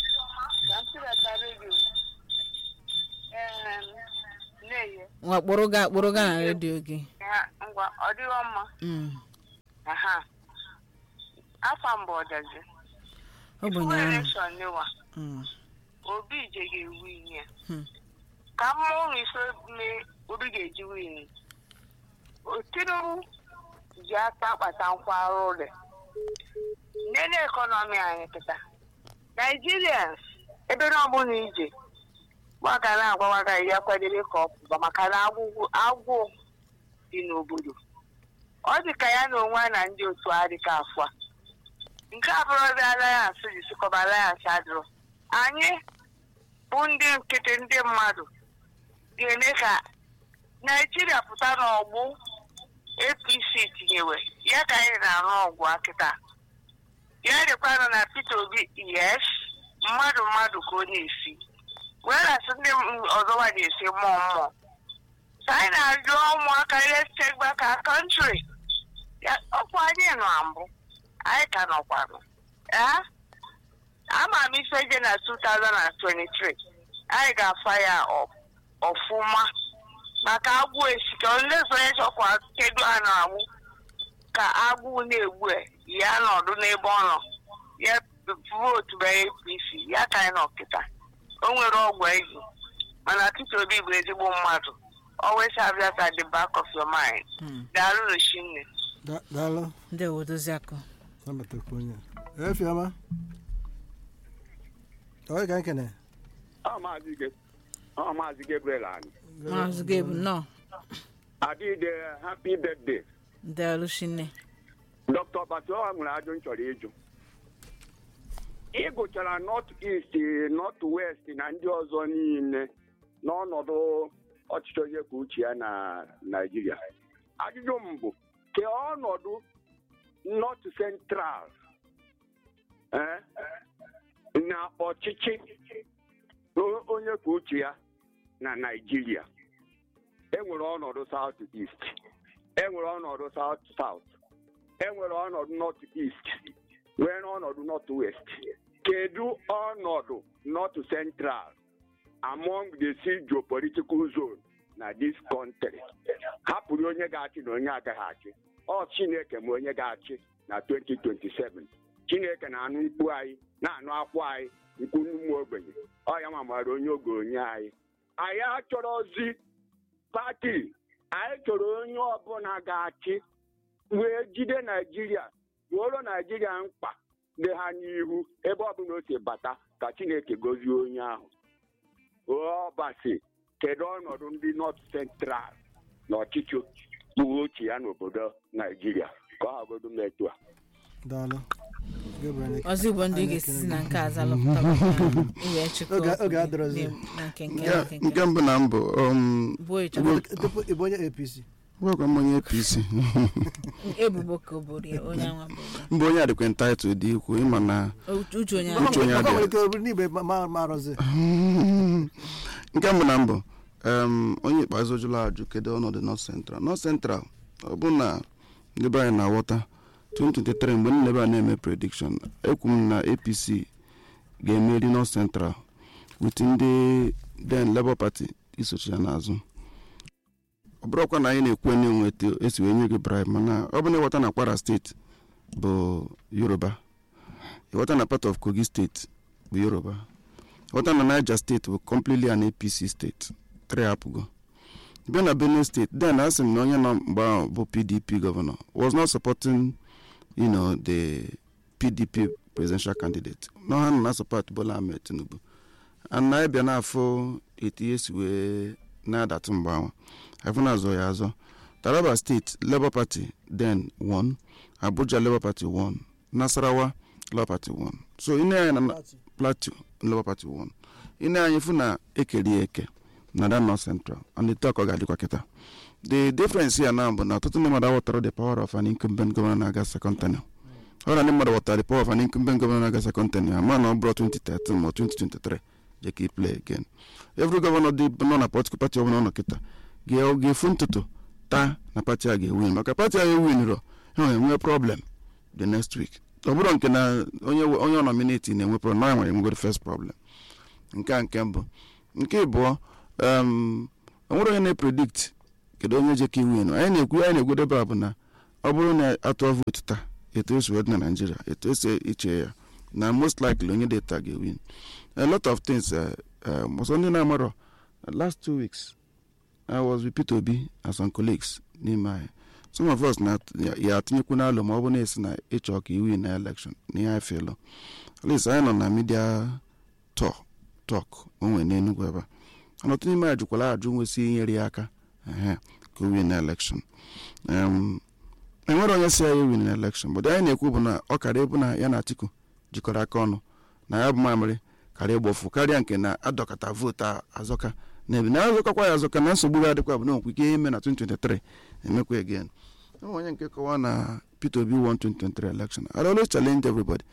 na-eye ngwa kpụrụ ga kpụrụ ga na redio gị ya ngwa ọ dịghọ mma Mm. aha afọ mbụ ọdazi ọ bụ Ifu nyaahụ elekshọn n'ịwa Mm. obi je ga-ewu ihe ya Hmm. ka mmụọ ife mee obi ga-eji win tinubu ji aka akpata nkwarụ ụlọ nene ekọnọmi anyị kịta naijirians ebe na ọbụla ije gbaga na-agwawaga ya kwadebe ka ọ pụba maka na agwụgwụ agwụ dị n'obodo ọ dị ka ya na onwe ya na ndị otu adịka afọ a nke a bụrụ ndị alliance ji sikọba alliance adịrọ anyị bụ ndị nkịtị ndị mmadụ ga-eme ka naijiria pụta n'ọgbụ apc tinyewe ya ka anyị na-arụ ọgwụ akịta ya dịkwanụ na peter obi yes mmadụ mmadụ ka ọ na-esi whereas ndị m- ọzọwa na-esi mmụọ mmụọ ka anyị na-ajụ ụmụaka let's take back our country ya ọkwa anyị nọ na mbụ anyị ka nọkwanụ ee ama m ife je na 2023 anyị ga-afa ya ọ- ọfụma maka agwụ esika olezo onye chọkwa kedu a na-agwụ ka agwụ na-egbu e, ya nọdụ n'ebe ọ nọ ya vootu bụ apc ya ka anyị nọ kịta o nwere ọgwụ eji mana Peter Obi bụ ezigbo mmadụ always have that at the back of your mind Mm. daalụ Roshinne Da- daalụ ndị odozi akụ nabatakwa onye a. efiọma onye ka nkene Ọ maazị Ge- ọ maazị Gabriel anyị maazị gabe nnọọ adịde happy birthday daalụ shinne dr batoa nwere ajụ m chọrọ ịjụ ị gụchara north east north west na ndị ọzọ niile n'ọnọdụ ọchịchị onye kwuo uche ya na naijiria ajụjụ m bụ ke ọnọdụ north central eh, na ọchịchị o- onye kwuo uche ya na naijiria enwere ọnọdụ south east enwere ọnọdụ south south enwere ọnọdụ north east nwere ọnọdụ north west kedu ọnọdụ north central among the six geopolitical zone na this country hapụrụ onye ga-achị na onye agaghị achị ọ chineke ma onye ga-achị na 2027 chineke na-anụ mkpu anyị na-anụ akwa anyị mkpu ụmụ ogbenye ọ ya ma mara onye oge onye anyị anyị achọrọzi pati anyị chọrọ onye ọbụla ga-achị wee jide naijiria ruoro naijiria mkpa dị ha n'ihu ebe ọbụla o si bata ka chineke gozie onye ahụ ọbasi kedu ọnọdụ ndị nọt central na ọchịchị uwe ochie ya n'obodo naijiria ka ọ hagodo m etu a daalụ Gabriel Eke. ọzọ igbo ndị Anyị ga-esisi ekele na gị. nke aza lọpụta iwe chịkọ Oge- okwu oge gị adịrọzi. dị na nke nke Nke- nke nke mbụ na mbụ um, bụ ịchọ Tupu ị bụ onye apc gwakwa m onye apc ebubo ka o buru ya onye anwa bụ mbụ onye adịkwa entitled dị ikwu ịma na uche onye Uche onye Maka adịghị. nwere ike ọ bụrụ n'ibe ma- ma- ma arụzi nke mbụ na mbụ em, onye ikpeazụ jụrụ ajụ kedu ọnọdụ north central north central ọ bụ na ndị be anyị na-aghọta 2023 mgbe nne ebe a na-eme prediction ekwu m na apc ga-emeri north central with ndị then labour party isochi ya n'azụ ọ bụrụkwa na anyị na-ekwu na enwe etu esi wee nye gị bribe mana ọ bụ na ịghọta na kwara steeti bụ yoruba ịghọta na part of kogi steeti bụ yoruba ịghọta na niger steeti bụ completely an apc steeti three apụgo bịa na benue steeti then a sị m na onye nọ mgbe ahụ bụ pdp gọvanọ was not supporting you know, the pdp presidential candidate na ha nọ na support bola ahmed tinubu and na ịbịa n'afọ etu ihe si wee na-adatụ mgbe ahụ afọ na-azọ ya azọ taraba steeti labour party then won abuja labour party won nasarawa labour party won so ine anya na plateau labour party won ine anya fụ na ekeri eke na that north central and the talk ọ ga-adịkwa kịta the difference ya na bụ na ọtụtụ ndị mmadụ aghọtara the power of an incumbent governor na-aga second tenure ọ na ndị mmadụ ghọtara the power of an incumbent governor na-aga second tenure ama na ọ bụrụ 2013 ma 2023 je ka i play again every governor dị nọ na political party ọbụla ọ nọ kịta ga- ga-efu ntụtụ taa na pati a ga-ewin maka pati a ewinrọ ha enwe problem the next week ọ bụrụ nke na onye onye ọ nominati na-enwe problem na ya nwere enwegoro first problem nke a nke mbụ nke ịbụọ um, onwere onye na-epredikt kedu onye je ka iwin anyị na-ekwu anyị na-egwudebe a bụ na ọ bụrụ na atụọ vootu taa etu esi wee dị na naijiria etu esi iche ya na most likely onye dị taa ga-ewin a lot of things uh, um, ọsọ ndị na-amarọ last two weeks i was with peter obi and some colleagues n'ime anyị some of us na ya- ya atinyekwu n'alụ ma ọ bụ na-esi na ịchọ ka iwin na election na ihe anyị felu at least anyị nọ na media talk talk onwe n'enugwu ebe a mana ọtụtụ n'ime anyị jụkwara ajụ nwesị inyere ya aka ehe, ka o win na election um, enwere onye si ya win na election but anyị na-ekwu bụ na ọ karịa ịbụ na ya na atiku jikọrọ aka ọnụ na ya bụ mamịrị karịa ịgbofu karịa nke na adọkọta vootu a azọka na ebe na azọkakwa ya azọka na nsogbu ga-adịkwa bụ na onwekwe ike ime na 2023 emekwa again enwe onye nke kọwa na peter obi won 2023 election i always challenge everybody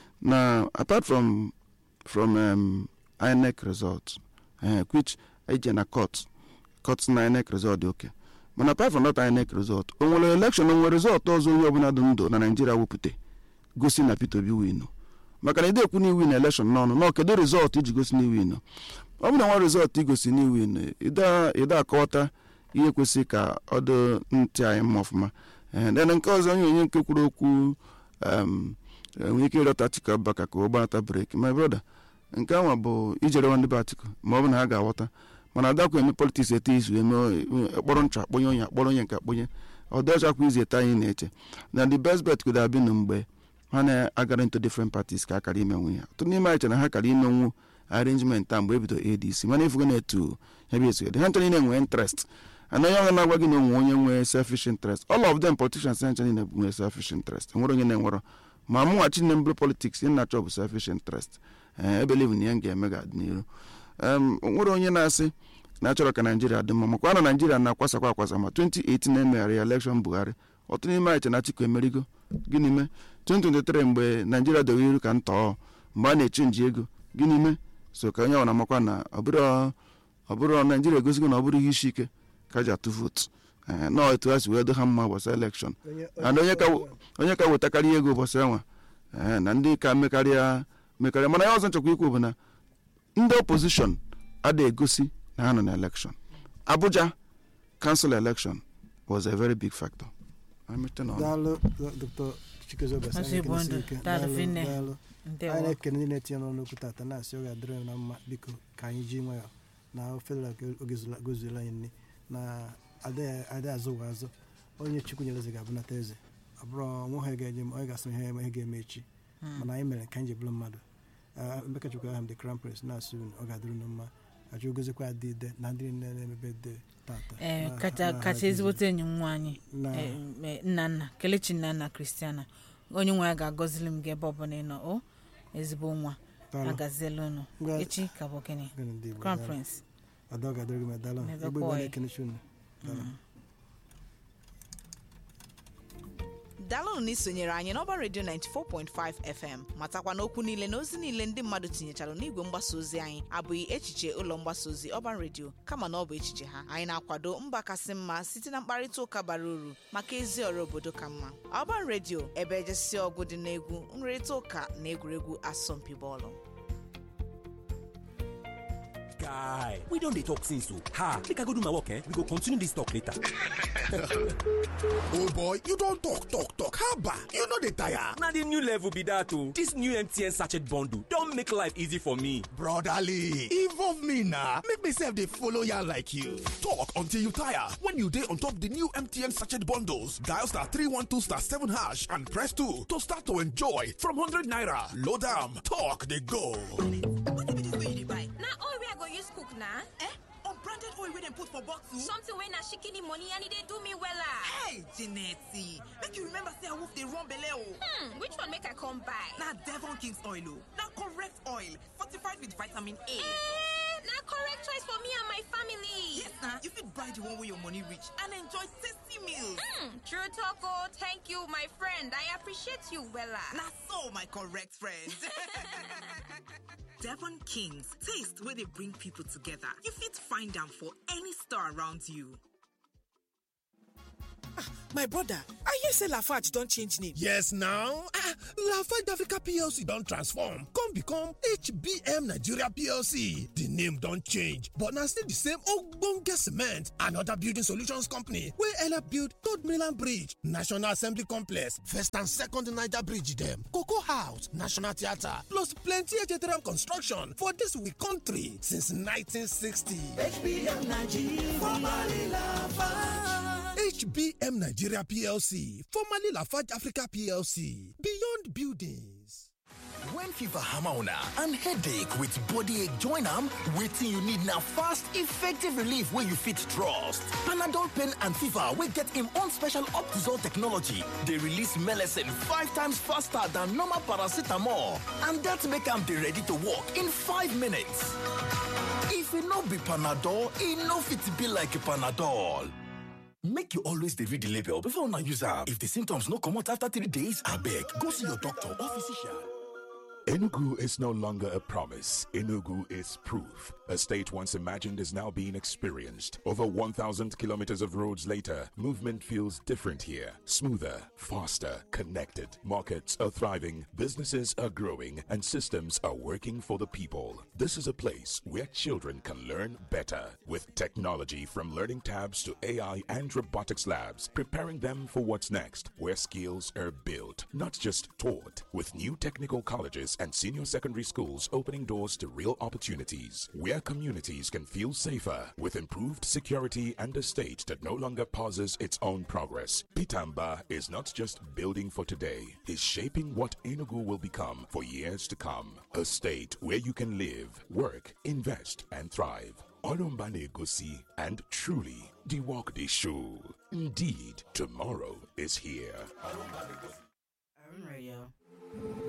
na apart from from um, inec result uh, which eje na court court na inec result dị oke mana apart from that inec result o nwere election o nwere result ọzọ onye ọbụla dị ndụ na naijiria wepụta gosi na peter obi winu maka na ide ekwu na iwin election n'ọnụ na kedu result iji gosi na iwin ọ bụ na nwa result igosi na iwin ide akọwata ihe kwesịrị ka ọ dị ntị anyị mma ọfụma Eh, then nke ọzọ onye onye nke kwuru okwu um, nwere ike ịrịọta atiku abubakar ka ọ gbanata breki my brother nke anwa bụ ijere nwa ndị be atiku ma ọ bụ na ha ga-aghọta mana adakwa eme politiks ete izu eme kpọrọ ncha akpọnye onye akpọrọ onye nke akpọnye ọdọchakwa izu ete anyị na-eche na the best bet could have been mgbe ha na-agara into different parties ka akara imenwu ya ọtụtụ n'ime anyị chere na ha kara imenwu arrangement a mgbe ebido adc mana ifugo na-etu ya bụ etu ha nchọrọ na-enwe interest ana onye ọga na-agwa gị na onwe onye nwee selfish interest all of them politicians ha nchọrọ na-enwe selfish interest enwere onye na-enwerọ ma mụnwachi na mbụrụ politics ihe na-achọ bụ selfish interest ee ebelive na ihe m ga-eme ga-adị n'iru em nwere onye na-asị na achọrọ ka naijiria dị mma makwa na naijiria na-akwasakwa akwasa ma 2018 na-emegharị ya elekshọn buhari ọtụtụ n'ime anyị che na atiku emerigo gịnị mee 2023 mgbe naijiria dowe iru ka ntọọ mgbe a na-echenji ego gịnị mee so ka onye ọbụla makwa na ọ bụrụ ọ bụrụ naijiria egosigo na ọ bụrụ ihe isi ike ka ji atụ vootu ee nọọ etu ha si wee do ha mma gbasa elekshọn and onye ka onye ka wetakarị ego ụbọchị anwa ee na ndị ka mekarịa mekarịa mana ya ọzọ nchekwa ikwu bụ na ndị opposition ada egosi na ha nọ na election abuja council election was a very big factor Amete na ọnụ. daalụ dr chikezo Obasi, Maazị anyị Igbondo, ekene ike. daalụ Daalụ, Finne. daalụ. ndewo anyị na-ekene ndị na-etinye n'ọnụ okwu tata na-asị ọ ga-adịrị anyị na mma biko ka anyị ji nwayọ na federal oge zula- gozuola anyị nne na adịghị azụ ụwa azụ onye chukwu nyere eze ga-abụnata eze ọ bụrụ nwa ha ga-eje onye ga-asị ihe eme ihe ga-eme echi mana anyị mere ka anyị ji bụrụ mmadụ Ah, emeka chukwu aha m the crown prince na-asị unu ọ ga-adịrị unu mma achọ ogozikwa adị ide na ndị niile na-emebe de tata ee Na- kacha na- kacha na- ezigbote enyi m nwaanyị na- eh, eh, nnanna kelechi nnanna kristiana onye nwe ya ga-agọzili m gị ebe ọbụla ị nọ o ezigbo nwa Daalụ. agaziela unu Ngwa- echi ka bụ gịnị Gịnị ndị Igbo, crown daalụ. prince ada ọ ga-adịrị gị ma daalụ N'ebe egbe igbo kwa na-ekenechi unu Daalụ. daalụnụ na isonyere anyị n'ọba redio 94.5 fm matakwa na okwu niile na ozi niile ndị mmadụ tinyechara n'igwe mgbasa ozi anyị abụghị echiche ụlọ mgbasa ozi ọban redio kama na ọ bụ echiche ha anyị na-akwado mba kasị mma site na mkparịta ụka bara uru maka ezi ọrụ obodo ka mma ọban redio ebe ejesi ọgụ dị n'egwu nrịrịta ụka na egwuregwu asọmpi bọọlụ guy we don dey talk since o ha make i go do my work eh we go continue this talk later oh boy you don talk talk talk haba you no dey tire na the new level be that o this new mtn sachet bundle don make life easy for me brotherly involve me na make me sef dey follow yarn like you talk until you tire when you dey on top the new mtn sachet bundles dial star 312 star 7 hash and press 2 to start to enjoy from 100 naira load am talk dey go. na oil wey i go use cook na eh unbranded oil wey dem put for bottle something wey na shikini money and e dey do me wella hey Jeanette, make you remember say awoof dey run belle o hmm which one make i come buy na devon king's oil o na correct oil fortified with vitamin a eh na correct choice for me and my family yes na you fit buy the one wey your money reach and enjoy tasty meals hmm true talk o thank you my friend i appreciate you wella na so my correct friend Devon Kings, taste where they bring people together. You fit find them for any store around you. my brother i hear say lafarge don change name Yes now, ah, Lafarge Africa PLC don transform come become HBM Nigeria PLC. The name don change but na still the same ogbonge cement and other building solutions company wey help build Third Mainland Bridge, National Assembly Complex, First and Second Niger Bridge dem, Cocoa House, National Theatre plus plenty HTRM construction for dis we country since 1960. HBM Nigeria, formerly Lafarge. HBM Nigeria PLC, formerly Lafarge Africa PLC, Beyond Buildings. When fever hammer on and headache with body ache join am, wetin you need na fast, effective relief wey you fit trust. Panadol pain and fever wey get im own special Optizol technology dey release melecine five times faster than normal paracetamol and dat make am dey ready to work in five minutes. If e no be Panadol, e no fit be like Panadol. Make you always dey read the label before una use am. If the symptoms no comot after three days, abeg go see your doctor or physician. Enugu is no longer a promise. Enugu is proof. A state once imagined is now being experienced. Over 1,000 kilometers of roads later, movement feels different here. Smoother, faster, connected. Markets are thriving, businesses are growing, and systems are working for the people. This is a place where children can learn better with technology from learning tabs to AI and robotics labs, preparing them for what's next, where skills are built, not just taught, with new technical colleges and senior secondary schools opening doors to real opportunities, where communities can feel safer with improved security and a state that no longer pauses its own progress. Pitamba is not just building for today, it's shaping what Enugu will become for years to come. A state where you can live, work, invest, and thrive. Olumbane Gosi and truly the walk the show. Indeed, tomorrow is here. Radio.